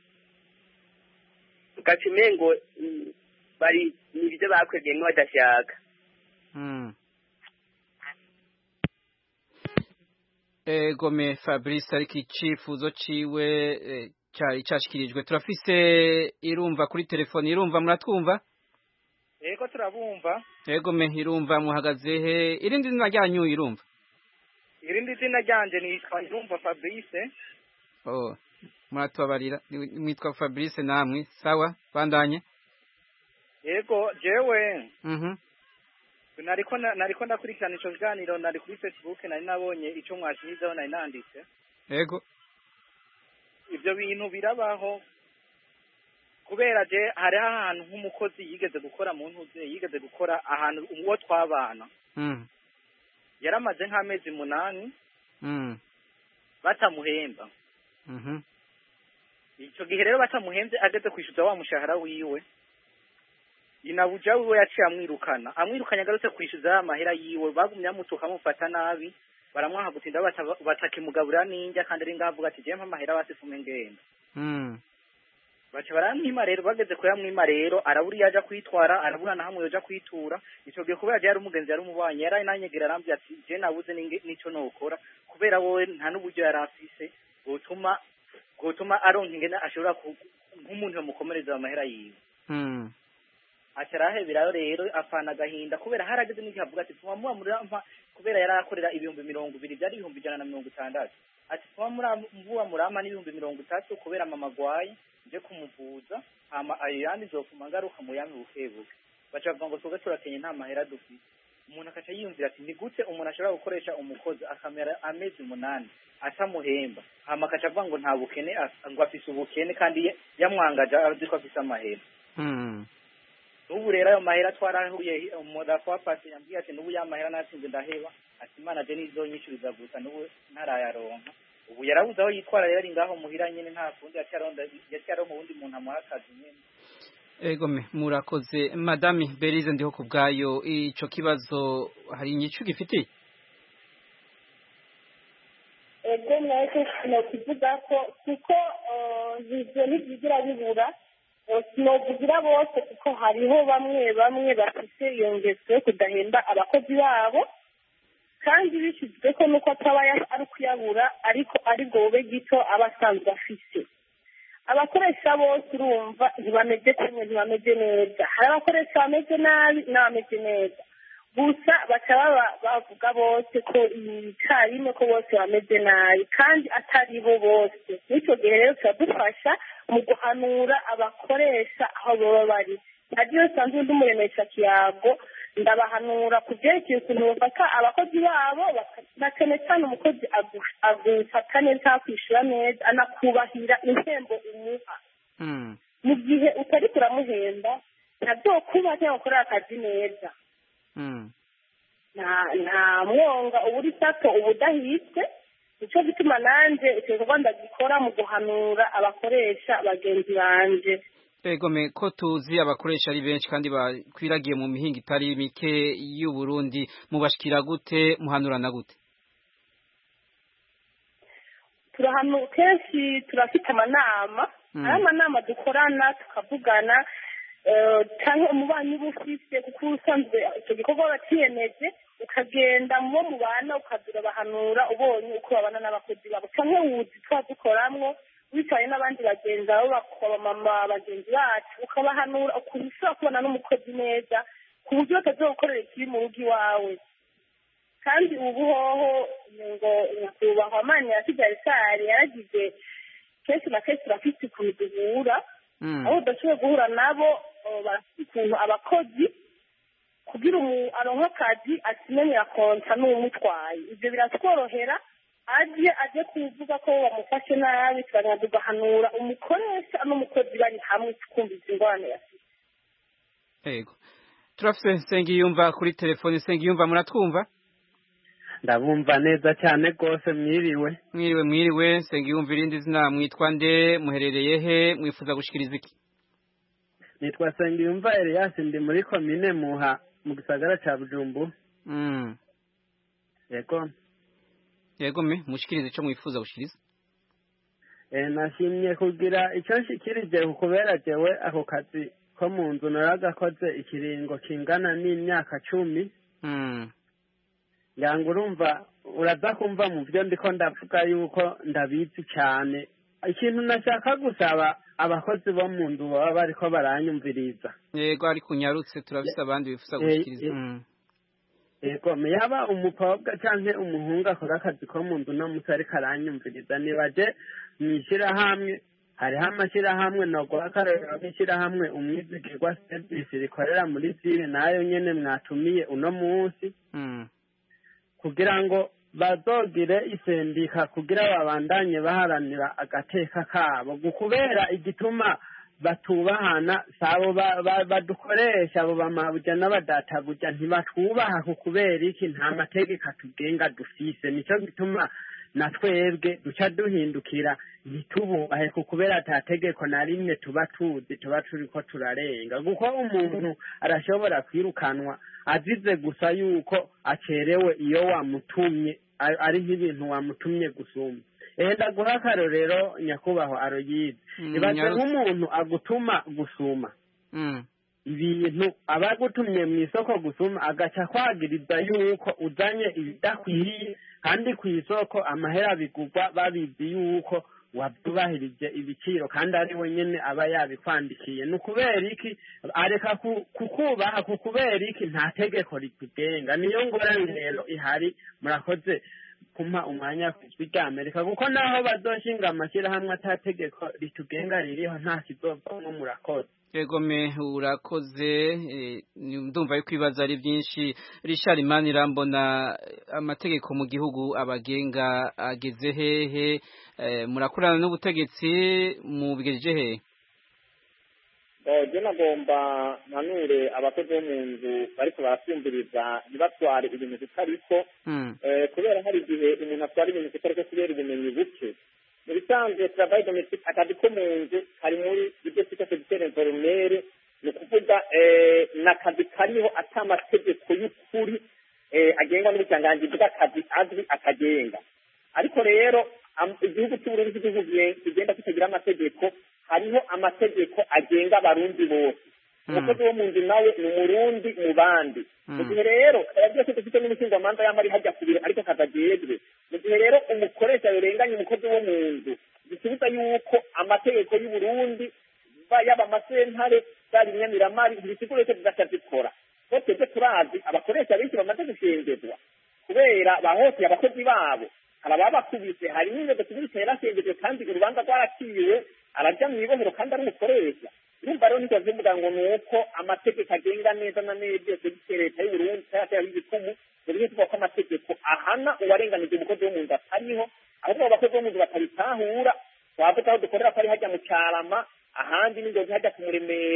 ugaca umengo mm, bari nibyo bakwegeyemwo badashaka Mm. Egome Fabrice ariko icifuzo ciwe eh, cari cashikirijwe turafise irumva kuri telefone irumva muratwumva yego turabumva Egome irumva muhagaze he irindi zina ryanyu irumva irindi zina ryanje nitwa irumva fabrice oh muratubabarira ni- mwitwa Fabrice namwe sawa bandanye yego jewe mhm nariko na- nariko ndakurikirana ico kiganiro nari kuri facebook nari nabonye ico mwashimizeho nari nanditse ego ivyo bintu birabaho kubera je hariho ahantu nk'umukozi yigeze gukora mu ntuze yigeze gukora ahantu uwo twabana mm yaramaze nk'amezi munani mm batamuhemba mhm ico gihe rero batamuhembye ageze kwishyuza wa mushahara wiwe inabuja wiwe yaciye amwirukana amwirukanye agarutse kwishyuza ya mahera yiwe bagumye bamutuka bamufata nabi baramwaha gutinda bata- batakimugaburira n'indya kandi ari ngaho avuga ati jewe mpa amahera basifume ngenda mm baca baramwima rero bageze kuyamwima rero arabura iyo aja kwitwara arabura na hamwe yoja kwitura ico gihe kubera je yari umugenzi yari umubanyi yari nanyegera arambwira ati je nabuze ninge- nico nokora kubera wowe nta n'uburyo yari afise bwotuma bwotuma aronka ingene ashobora ku- nk'umuntu yomukomereza amahera yiwe mm aca araheberayo rero apfana agahinda kubera harageze n'igihe avuga ati tuma muba murampa kubera yari akorera ibihumbi mirongo ibiri byari ibihumbi ijana na mirongo itandatu ati tuma mura- muba murampa n'ibihumbi mirongo itatu kubera mama agwaye nje kumuvuza hama ayo yandi nzofuma ngaruka mu yami bukebuke baca bavuga ngo twebwe turakenye nta mahera dufite umuntu akaca yiyumvira ati ni gute umuntu ashobora gukoresha umukozi akamera amezi umunani atamuhemba hama akaca avuga ngo nta bukene af- ngo afise ubukene kandi ye- yamwangaje azi ko afise amahera mm n'ubu rero ayo mahera twarahuye umurafu wa pasi yambwiye ati n'ubu ya mahera natsinze ndaheba ati imana je nizonyishuriza gusa n'ubu ntarayaronka ubu yarabuze aho yitwara rero ari ngaho muhira nyene nta kundi yaciye aronda yaciye aronka uwundi muntu amuha akazi nyene Egome murakoze Madame Berize ndiho kubgayo ico kibazo hari inyicu gifitiye ego mwese sinokivuga ko kuko eh, ivyo ntibigira bibura Eh, sinovugira bose kuko hariho bamwe bamwe bafise iyo ngeso yo kudahemba abakozi babo kandi bishyizwe ko nuko ataba ya- ari kuyabura ariko ari bwobe gito aba asanzwe afise abakoresha bose urumva ntibameze kimwe ntibameze neza hari abakoresha bameze nabi n'abameze neza gusa baca baba bavuga bose ko icyarimwe ko bose bameze nabi kandi atari bo bose n'icyo gihe rero turadufasha mu guhanura abakoresha aho baba bari ntagiye usanzwe undi muremesha kiyago ndabahanura ku byerekeye ukuntu bafata abakozi babo baka- na cyane cyane umukozi agu- agufata neza akwishyura neza anakubahira impembo umuha mm mu gihe utari kuramuhemba ntabyo kuba cyangwa gukorera akazi neza mm nta mwonga uba uri sato uba udahitse nicyo gituma nanjye icyo gikorwa ndagikora mu guhanura abakoresha bagenzi banje egome ko tuzi abakoresha ari benshi kandi bakwiragiye mu mihinga itari mike y'u Burundi mubashikira gute muhanurana gute turahanu kenshi turafite amanama hari amanama dukorana tukavugana cyangwa umubanyi uba ufite kuko usanzwe icyo gikorwa wakiyemeje ukagenda mu bo mubana ukazira bahanura ubonye uko babana n'abakozi babo cyangwa wuzi tuba dukoramwo wicaye n'abandi bagenzi babo bakabamama bagenzi bacu ukabahanura ukuntu ushobora kubona n'umukozi neza ku buryo batazogukorera ikibi mu rugo iwawe kandi ubu hoho ngo nyakubahwa mani ya kigali yaragize kenshi na kenshi turafite ukuntu duhura aho udashoboye guhura nabo barafite ukuntu abakozi kugira aronke akazi akimenyera konta n'uwumutwaye ibyo biratworohera aje aje kuvuga ko bamufashe nabi turagenda tugahanura umukoresha n'umukozi bari hamwe tukumvise ingorane yafite yego turafite nsengiyumva kuri telefone nsengiyumva muratwumva ndabumva neza cyane rwose mwiriwe mwiriwe mwiriwe nsengiyumva irindi zina mwitwa nde muherereye he mwifuza gushyikiriza iki nitwa nsengiyumva Elias ndi muri komine muha mu gisagara cya bujumbu yego yego me mushyikirize icyo mwifuza gushyikiriza nashimye kugira icyo nshyikirije kubera jewe ako kazi ko mu nzu naragakoze ikiringo kingana n'imyaka cumi ngira urumva uraza kumva mu byo ndiko ndavuga yuko ndabizi cyane ikintu nashaka gusaba abakozi bo mu nzu baba bariko baranyumviriza yego ariko unyarutse turabise abandi bifuza gushyikiriza yego yaba umukobwa cyangwa umuhungu akora akazi ko mu nzu no musi ariko aranyumviriza nibaje mu ishyirahamwe hariho amashyirahamwe noguha akarorero nk'ishyirahamwe umwizigirwa serivisi rikorera muri sire nayo nyene mwatumiye uno munsi kugira ngo bazogire isendika kugira babandanye baharanira agateka kabo kubera igituma batubahana sabo badukoresha abo bamabuja n'abadatabuja ntibatwubaha ku kubera iki nta mategeko atugenga dufise nicyo gituma na twebwe duca duhindukira ntitububahe ku kubera ata tegeko na rimwe tuba tuzi tuba turiko turarenga kuko umuntu arashobora kwirukanwa azize gusa yuko acerewe iyo wamutumye ari nk'ibintu wamutumye gusumba enda guha akarorero nyakubahwa aroyizi ibaze nk'umuntu agutuma gusuma ibintu aba agutumye mu isoko gusuma agaca kwagiriza yuko uzanye ibidakwiriye kandi ku isoko amahera bigurwa babizi yuko wabyubahirije ibiciro kandi ari we nyine aba yabikwandikiye ni ukubera iki areka kukubaha ku kubera iki nta tegeko rikugenga niyo ngorane rero ihari murakoze kumpa umwanya ku ijwi rya amerika kuko naho bazoshinga amashyirahamwe atategeko ritugenga ririho nta kizovamo murakoze egome urakoze ndumva yuko ibibazo ari byinshi Richard Imani irambona amategeko mu gihugu abagenga ageze hehe murakorana n'ubutegetsi mubigejeje hehe jya nagomba nanure abakozi bo mu nzu bariko barasimviriza ntibatware ibintu bitariko kubera hari igihe umuntu atwara ibintu bitariko kubera ubumenyi buke mu bisanzwe travail domestique akazi ko mu nzu kari muri ibyo twita segiteri informere ni ukuvuga ni akazi kariho ata amategeko y'ukuri agenga n'ubucanganji bw'akazi azwi akagenga ariko rero igihugu cy'uburundi cy'igihugu kigenda kitagira amategeko hariho amategeko agenga abarundi bose umukozi wo mu nzu nawe ni umurundi mu bandi mu gihe rero kaba byose dufite n'umushingamanza y'amari hajya ku biro ariko kazajejwe mu gihe rero umukoresha yorenganya umukozi wo mu nzu bisubiza yuko amategeko y'uburundi yaba amasentare zaba inyamiramari ibisiguro yose zigaca zikora ko twebwe turazi abakoresha benshi bamaze gushengezwa kubera bahoteye abakozi babo hari ababakubise hari n'inzego zibirika yarashengejwe kandi urubanza rwaraciwe araja mu ibohero kandi ari umukoresha urumva rero niko zivuga ngo ni uko amategeko agenga neza na neza byose bityo leta y'uburundi cyateraho ibikumu mu buryo tuvuga ko amategeko ahana uwarenganije umukozi wo mu nzu atariho ahubwo abakozi bo mu nzu batabitahura twavuga aho dukorera ko ari hajya mu cyarama ahandi n'ingozi hajya kumuremera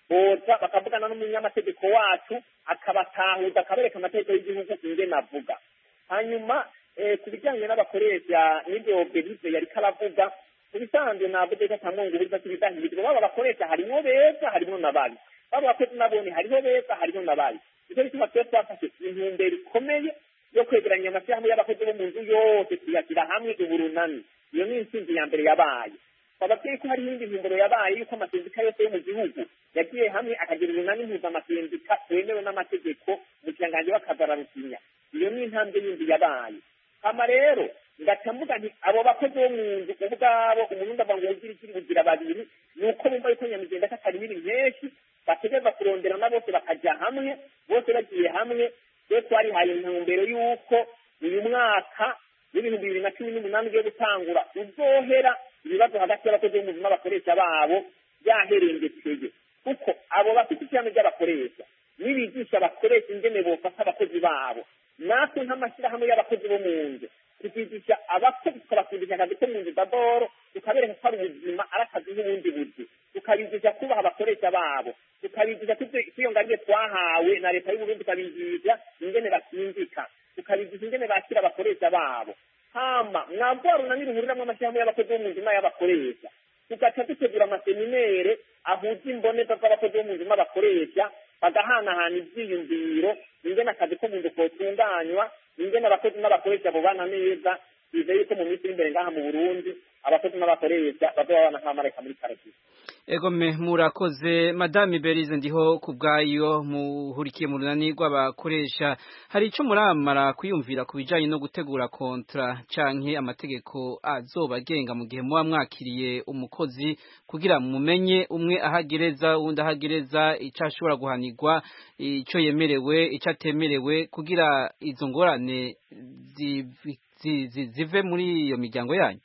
boza bakavugana n'umunyamategeko wacu akabatahuza akabereka amategeko y'igihugu ingene avuga hanyuma ku bijyanye n'abakoresha n'ibyo berize yari karavuga mu bisanzwe navuze ko atamwunguriza cy'ibidahirizwa baba bakoresha harimo beza harimo n'ababi baba abakozi nabone hariho beza hariho n'ababi nicyo gituma twe twafashe intumbero ikomeye yo kwegeranya amashyirahamwe y'abakozi bo mu nzu yose tuyashyira hamwe uburunani iyo ni intsinzi ya mbere yabaye twababwiye ko hari iyindi ntumbero yabaye yuko amasendika yose yo mu gihugu yagiye hamwe akagira urunani mpuzamasendika wemewe n'amategeko mu kirangange bakazararusinya iyo ni intambwe yindi yabaye hama rero ngaca mvuga nti abo bakozi bo mu nzu ubwabo umurundi ava ngo ugira ikiri bugira babiri ni uko bumva yuko nyamugenda katari biri menshi bategereza kuronderana bose bakajya hamwe bose bagiye hamwe rero twarihaye intumbero y'uko uyu mwaka w'ibihumbi bibiri na cumi n'umunani ugiye gutangura uzohera ibibazo hagati y'abakozi bo mu nzu n'abakoresha babo byaherengekeye kuko abo bafite ishyirahamwe ry'abakoresha nibigisha abakoresha ingene bofata abakozi babo natwe nk'amashyirahamwe y'abakozi bo mu nzu tukigisha abakozi tukabakundisha akazi ko mu nzu daboro tukabereka ko ari ubuzima ari akazi nk'ubundi buzi tukabigisha kubaha abakoresha babo tukabigisha kwiyongariye twahawe na leta y'uburundi tukabigisha ingene bakinjika tukabigisha ingene bakira abakoresha babo hama mwabwo runani ruhuriramo amashyirahamwe y'abakozi bo mu nzu n'ay'abakoresha tugaca dutegura amaseminere ahuza imboneza z'abakozi bo mu nzu n'abakoresha bagahanahana ibyiyumviro ingene akazi ko mu nzu kotunganywa ingene abakozi n'abakoresha bubana neza bizeye yuko mu minsi iri imbere ngaha mu burundi abakozi n'abakoresha bazoba babana nk'abamarayika muri paradizo egome murakoze madame berize ndiho ku bwayo muhurikiye mu runani rw'abakoresha hari icyo muramara kwiyumvira ku bijyanye no gutegura kontra canke amategeko azoba agenga mu gihe muba mwakiriye umukozi kugira mumenye umwe ahagereza uwundi ahagereza icyo ashobora guhanirwa icyo yemerewe icyo atemerewe kugira izo ngorane zive muri iyo miryango yanyu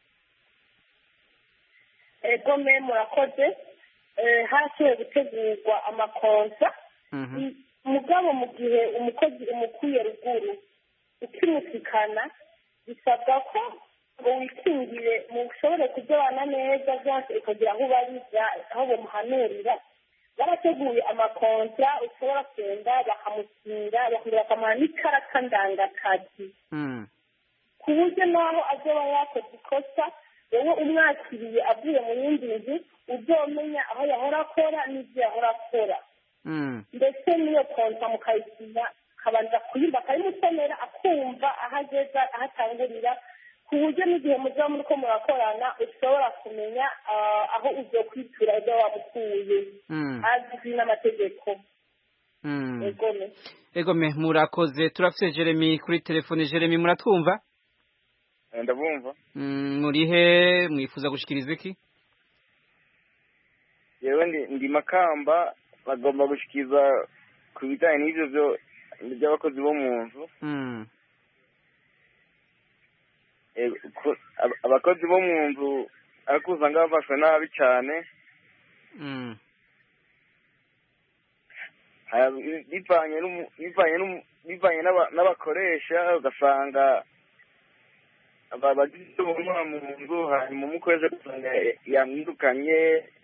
egome murakoze hashoboye gutegurwa amakonsa mugabo mu gihe umukozi umukuye ruguru ukimusikana bisabwa ko ngo wikingire mushobore kujyana neza byose ukagira aho ubariza aho bamuhanurira barateguye amakonsa ushobora kugenda bakamukinga bakongera bakamuha n'ikarata ndangakazi ku buryo naho azoba yakoze ikosa wowe umwakiriye avuye mu yindi nzu uzomenya aho yahora akora n'ibyo yahora akora ndetse n'iyo konsa mukayisinya akabanza kuyumva akayimusomera akumva aho ageza aho atangurira ku buryo n'igihe muzaba muri ko murakorana ushobora kumenya aho ugiye kwitura ibyo wamukuye azwi n'amategeko egome egome murakoze turafite jeremy kuri telefone jeremy muratwumva ndabumva murihe mwifuza gushikiriza iki yewe ndi makamba bagomba gushikiriza ku bijyanye n'ibyo byo by'abakozi bo mu nzu abakozi bo mu nzu ariko usanga bafashwe nabi cyane bivanye n'abakoresha ugasanga abagize ubumuga mu nzu hanyuma umukozi ugasanga yamwirukanye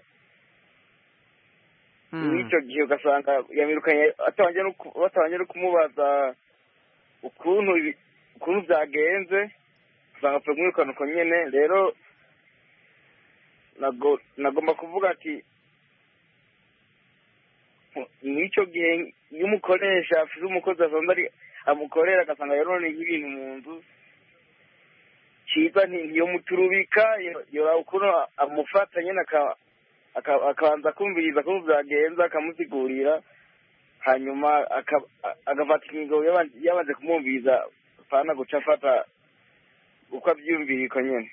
n'icyo gihe ugasanga yamwirukanye batabanje no kumubaza ukuntu ukuntu byagenze usanga apfa kumwirukana uko nyine rero nagomba kuvuga ati n'icyo gihe iyo umukoresha afite umukozi asanzwe ari amukorera agasanga yaroneye ibintu mu nzu cyiza ntiyomuturubika yora ukuntu amufata nyine akabanza kumviriza ukuntu byagenza akamusigurira hanyuma agafata ingingo yabanje kumwumviriza apana guca afata uko abyiyumvira uko nyine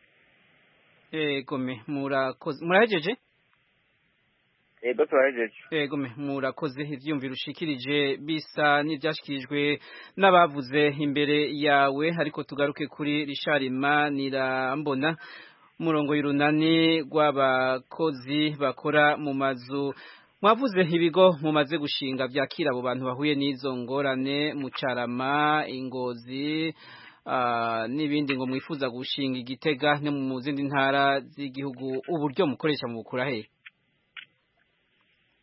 egome murakoze murahejeje ego turahejeje egome murakoze ivyumviro ushikirije bisa n'ivyashikirijwe n'abavuze imbere yawe ariko tugaruke kuri Richard Manirambona umurongo y'urunani rw'abakozi bakora mu mazu mwavuze ibigo mumaze gushinga vyakira abo bantu bahuye n'izo ngorane mu carama ingozi n'ibindi ngo mwifuza gushinga igitega no mu zindi ntara z'igihugu uburyo mukoresha mu bukura hehe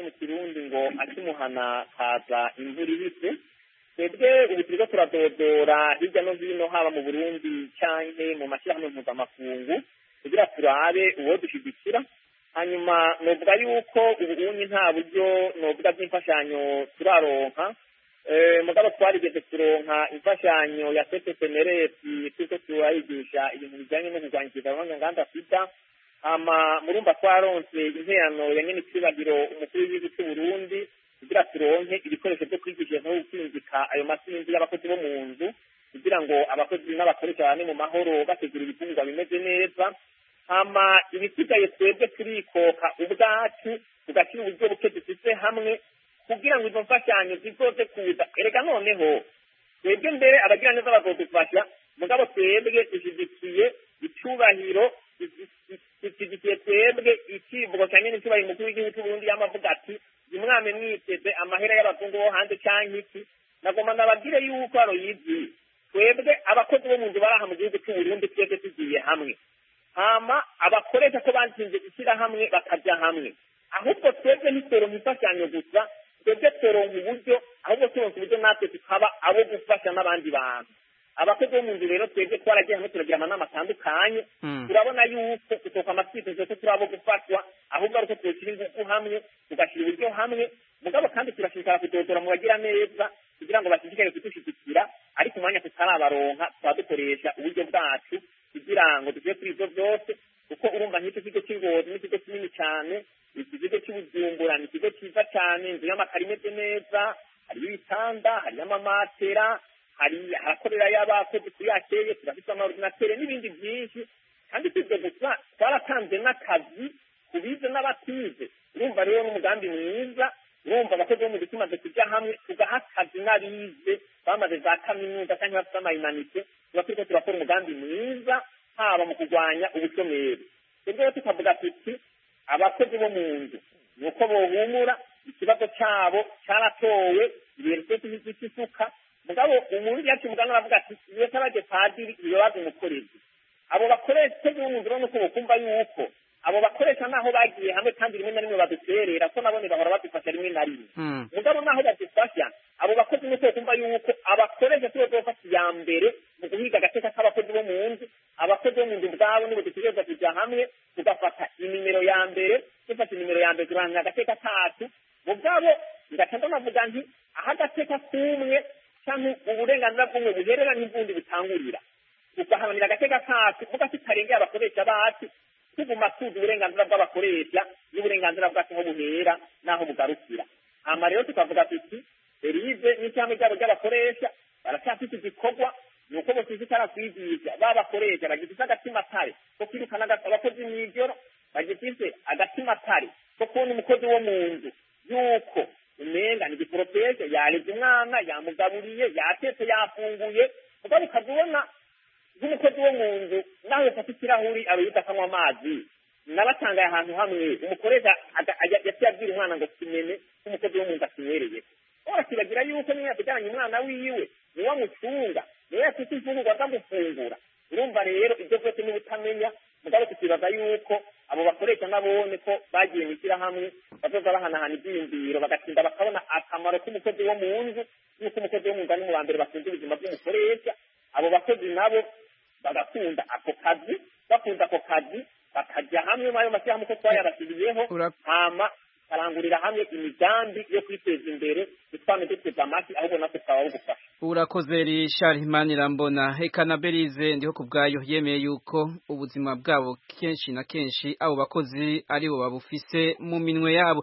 mu kirundi ngo akimuhana kaza imvura ibise twebwe ubu turiko turadodora hirya no hino haba mu burundi canke mu mashyirahamwe mpuzamakungu kugira turabe uwo dushyigikira hanyuma novuga yuko ubunyi nta buryo novuga bw'imfashanyo turaronka mugabo twarigeze kuronka imfashanyo ya setesemeresi turiko turayigisha ibintu bijanye no kurwanya ikigabanya nganda sida hama murumva twaronse interano ya nyene icibagiro umukuru w'igihugu c'u Burundi kugira turonke ibikoresho vyo kwigisha no gukinjika ayo masinzi y'abakozi bo mu nzu kugira ngo abakozi n'abakoresha bane mu mahoro bategura ibifungurwa bimeze neza hama ibisigaye twebwe turikoka ubwacu tugashyira uburyo buke dufise hamwe kugira ngo izo mfashanyo zizoze kuza erega noneho twebwe mbere abagira neza bazodufasha mugabo twebwe dushyigikiye icubahiro dushyigikiye twebwe icivugo cya nyene icubahiro umukuru w'igihugu c'uburundi yamavuga ati umwami mwiteze amahera y'abazungu bo hanze canke iki nagomba ndababwire yuko aroyizi twebwe abakozi bo mu nzu baraha mu gihugu c'uburundi twebwe tugiye hamwe hama abakoresha ko batsinze ishyirahamwe bakajya hamwe ahubwo twebwe ntitoronka imfashanyo gusa twebwe turonka uburyo ahubwo turonka uburyo natwe tukaba abo gufasha n'abandi bantu abakozi bo mu nzu rero twebwe twaragiye hamwe turagira amanama atandukanye turabona yuko tutoka amatwitezo ko turi abo gufashwa ahubwo ari uko twoshyira ingufu hamwe tugashyira uburyo hamwe mugabo kandi turashishikara kudodora mu bagira neza kugira ngo bashishikare kudushyigikira ariko umwanya tutarabaronka tukaba dukoresha uburyo bwacu kugira ngo tugiye kuri ibyo byose kuko urumva nk'icyo kigo cy'ingozi ni ikigo kinini cyane iki kigo cy'ubujumbura ni ikigo cyiza cyane inzu y'amakaro imeze neza hariyo ibitanda hariyo amamatera hari harakorerayo abakozi kuri yakeye turafite amaordinatere n'ibindi byinshi kandi si ibyo gusa twaratanze n'akazi ku bize n'abatize urumva rero n'umugambi mwiza urumva abakozi bo mu gihe tumaze kujya hamwe tugaha akazi n'abize bamaze za kaminuza cyangwa bafite amayimanite tuba turiko turakora umugambi mwiza haba mu kurwanya ubushomeri twebwe rero tukavuga tuti abakozi bo mu nzu ni uko bohumura ikibazo cyabo cyaratowe ibintu byose by'isuka mugabo umurundi yacu muganga aravuga ati iyo tabaje padiri ibibazo umukorezi abo bakoresha bo mu nzu urabona ko bokumva yuko abo bakoresha naho bagiye hamwe kandi rimwe na rimwe baduterera ko nabone bahora badufasha rimwe na rimwe mugabo naho badufasha abo bakozi nuko kumva yuko abakoresha tuba dufata iya mbere mu guhiga agateka k'abakozi bo mu nzu abakozi bo mu nzu ubwabo nibo dutegereza kujya hamwe tugafata inimero ya mbere dufata inimero ya mbere turamenya agateka kacu mugabo ngaca ndanavuga nti aho agateka k'umwe cyangwa uburenganzira bw'umwe buherera n'ubundi butangurira tugaharanira agateka kacu muga tutarengera abakoresha bacu tuguma tuzi uburenganzira bw'abakoresha n'uburenganzira bwacu aho buhera n'aho bugarukira hama rero tukavuga tuti erize n'ishyamba ryabo ry'abakoresha baracyafite igikorwa ni uko bashishikara kwigisha babakoresha bagifite agatima kare ko kwirukana abakozi mw'ijoro bagifite agatima kare ko kubona umukozi wo mu nzu yuko umenga ni igikoropesho yareze umwana yamugaburiye yatetse yafunguye mugabo ukazibona nk'umukozi wo mu nzu nawe ufata ikirahuri aroyita akanywa amazi nabatangaye ahantu hamwe umukoresha yaciye abwira umwana ngo kimene nk'umukozi wo mu nzu akinywereye urakibagira yuko niyo yatujyanye umwana wiwe niwe amucunga niwe yafite imfungurwa akamufungura urumva rero ibyo byose niba utamenya mugabo tukibaza yuko abo bakoresha nabone ko bagiye mu ishyirahamwe bazoza bahanahana ibyiyumviro bagatinda bakabona akamaro k'umukozi wo mu nzu n'uko umukozi wo mu nzu ari mu ba mbere bakunze ubuzima bw'umukoresha abo bakozi nabo bagakunda ako kazi bakunda ako kazi bakajya hamwe muri ayo mashyirahamwe ko twayabashyiriyeho hama karangurira hamwe imigambi yo kwiteza imbere dutwane duteze amashyi ahubwo natwe twabaho gufasha urakoze rishari imanirambona reka na berize ndiho ku bwayo yemeye yuko ubuzima bwabo kenshi na kenshi abo bakozi aribo babufise mu minwe yabo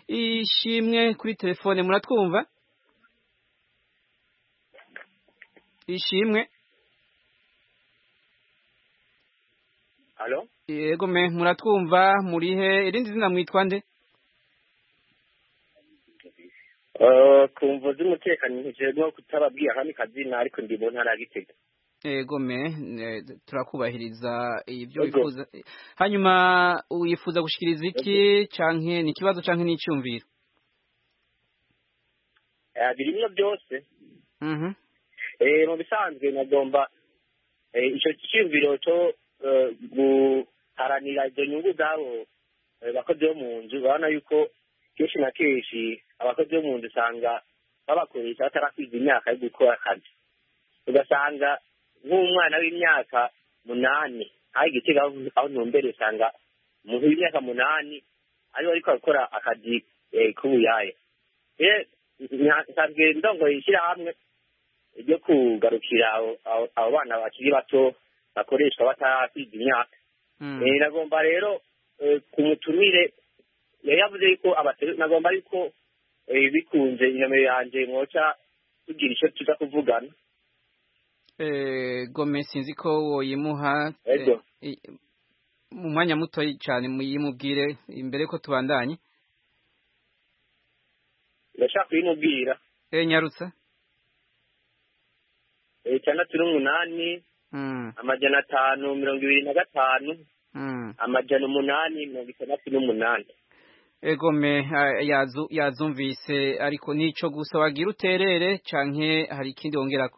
ishimwe kuri telefone muratwumva ishimwe Halo? yego me muratwumva murihe irindi zina mwitwa nde kumva z'umutekano ntijejwe kutababwira hamwe kazina ariko ndi mu ntara ya Gitega yego me turakubahiriza ibyo wifuza hanyuma wifuza gushikiriza iki canke ni ikibazo canke ni icyumviro birimwo byose mu bisanzwe nagomba icyo cyiyumviro cyo guharanira izo nyungu z'abo bakozi bo mu nzu urabona yuko kenshi na kenshi abakozi bo mu nzu usanga babakoresha batarakwiza imyaka yo gukora akazi ugasanga nk'umwana w'imyaka munani aho igitega aho ntumbere usanga umuntu w'imyaka munani ariwe ariko arakora akazi k'ubuyaya nsanzwe ndongoye ishyirahamwe ryo kugarukira abo bana bakiri bato bakoreshwa batarakwiza imyaka nagomba rero ku mutumire yari yavuze yuko nagomba yuko bikunze inomero yanjye mwoca tugira icyo tuza kuvugana gome sinzi ko woyimuha mu mwanya muto cyane muyimubwire imbere ko tubandanye ndashaka kuyimubwira nyarutsa itandatu n'umunani amajana atanu mirongo ibiri na gatanu amajana umunani mirongo itandatu n'umunani egome yazumvise ariko nicyo gusa wagira uterere canke hari ikindi wongerako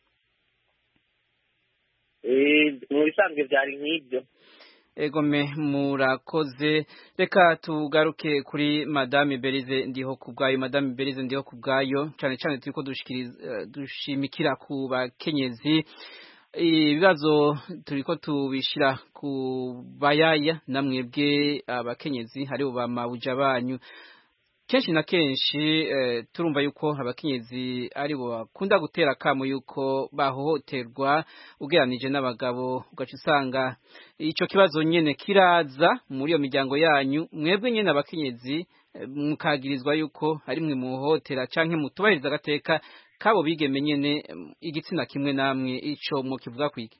mu bisanzwe byari nk'ibyo egome murakoze reka tugaruke kuri madame berize ndiho ku bwayo madame berize ndiho ku bwayo cyane cyane turi ko dushimikira ku bakenyezi ibibazo turi ko tubishyira ku bayaya namwebwe abakenyezi haribo ba mabuja banyu kenshi na kenshi turumva yuko abakenyezi aribo bakunda gutera akamu yuko bahohoterwa ugeranije n'abagabo ugaca usanga icyo kibazo nyine kiraza muri iyo miryango yanyu mwebwe nyine abakenyezi mukagirizwa yuko ari mwe muhohotera cyangwa mutubahiriza agateka kabo bigeme nyine igitsina kimwe namwe icyo mukivuga kwiki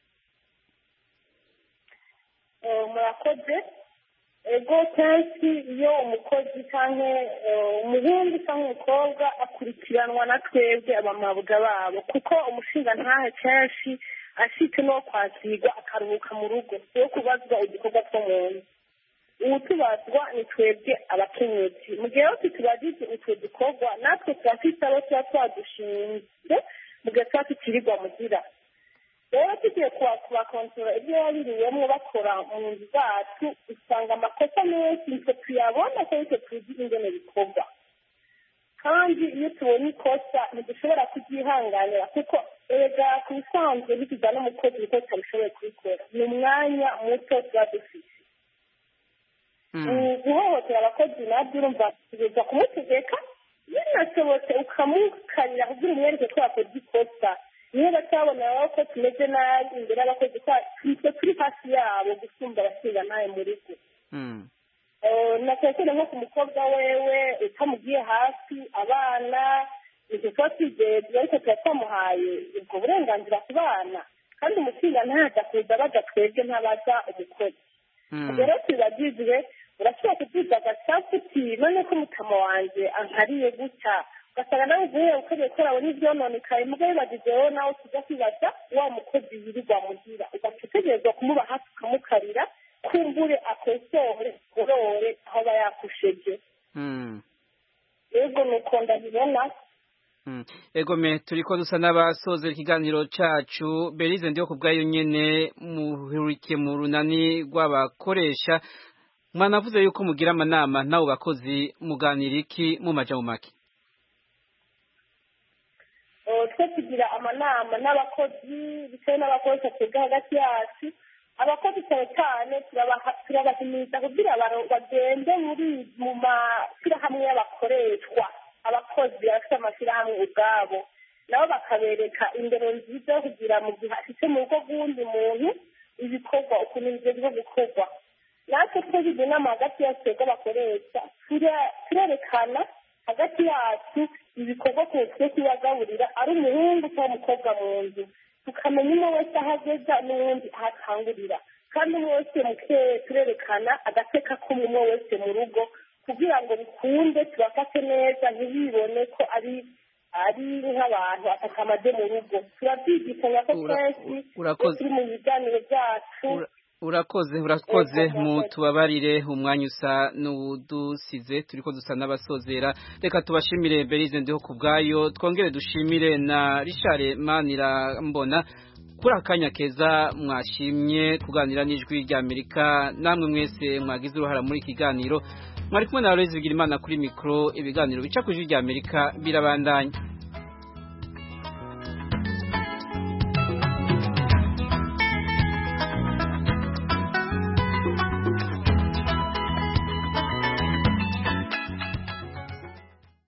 murakoze ego kenshi iyo umukozi cyangwa umuhungu cyangwa umukobwa akurikiranwa na twebwe abamabuga babo kuko umushinga ntahe kenshi ashitse no kwakirwa akaruhuka mu rugo yo kubazwa udukorwa two mu nzu ubu tubazwa ni twebwe abakenyezi mu gihe yose tubajije utwo dukorwa natwe turafite abo tuba twadushinze mu gihe tuba tukirirwa mugira rero tugiye kubakontorora ibyo babiriyemo bakora mu nzu zacu usanga amakosa menshi nitwe tuyabona ko nitwe tuzi ingene bikorwa kandi iyo tubonye ikosa ntidushobora kubyihanganira kuko erega ku bisanzwe bituza n'umukozi kuko tutabishoboye kubikora ni umwanya muto tuba dufite guhohotera abakozi nabyo urumva tugeza kumutegeka binashobotse ukamukarira kugira umwereke ko yakoze ikosa niyo batabona ko tumeze nabi imbere y'abakozi twe turi hafi yabo gusumba abashinga nawe mu rugo natekere nko ku mukobwa wewe utamugiye hafi abana ibyo tuba twigeze ariko tuba twamuhaye ubwo burenganzira ku bana kandi umushinga ntaza kuza baza twebwe ntabaza umukozi ubwo rero tubibagizwe urashobora kubyiza agasapu uti none ko mutama wanjye ankariye gutya ugasanga nawe uvuye ukoreye ko urabona ibyononekaye mugo bibagizeho nawe tujya kwibaza wa mukozi yirirwa muhira ugaca utegerezwa kumuba hafi ukamukarira kumbure akosore gorore aho aba yakusheje yego nuko ndabibona egome turi ko dusa n'abasozera ikiganiro cyacu berize ndiho ku bwayo nyine muhurikiye mu runani rw'abakoresha mwanavuze yuko mugira amanama n'abo bakozi muganira iki mu majya mu make twe tugira amanama n'abakozi bitewe n'abakozi twebwe hagati yacu abakozi cyane cyane turabahimiriza kugira bagende muri mu mashyirahamwe y'abakoreshwa abakozi bafite amashyirahamwe ubwabo nabo bakabereka indero nziza yo kugira mu gihe afite mu rugo rw'uwundi muntu ibikorwa ukuntu bigezwe gukorwa natwe twagize inama hagati yacu twebwe bakoresha turerekana hagati yacu ibikorwa tugiye kubagaburira ari umuhungu cyangwa umukobwa mu nzu tukamenya umwe wese aho ageza n'uwundi aho akangurira kandi umwe wese turerekana agateka k'umwe wese mu rugo kugira ngo bikunde tubafate neza ntibibone ko ari ari nk'abantu atakamaze mu rugo turabyigishanya ko kenshi turi mu biganiro byacu urakoze urakoze mutubabarire umwanya usa n'udusize turi ko dusa n'abasozera reka tubashimire berize ndiho ku bwayo twongere dushimire na rishare manira mbona kuri akanya keza mwashimye kuganira n'ijwi ry'amerika namwe mwese mwagize uruhara muri iki kiganiro mwari kumwe na Aloys Bigirimana kuri mikro ibiganiro bica ku ijwi rya Amerika birabandanya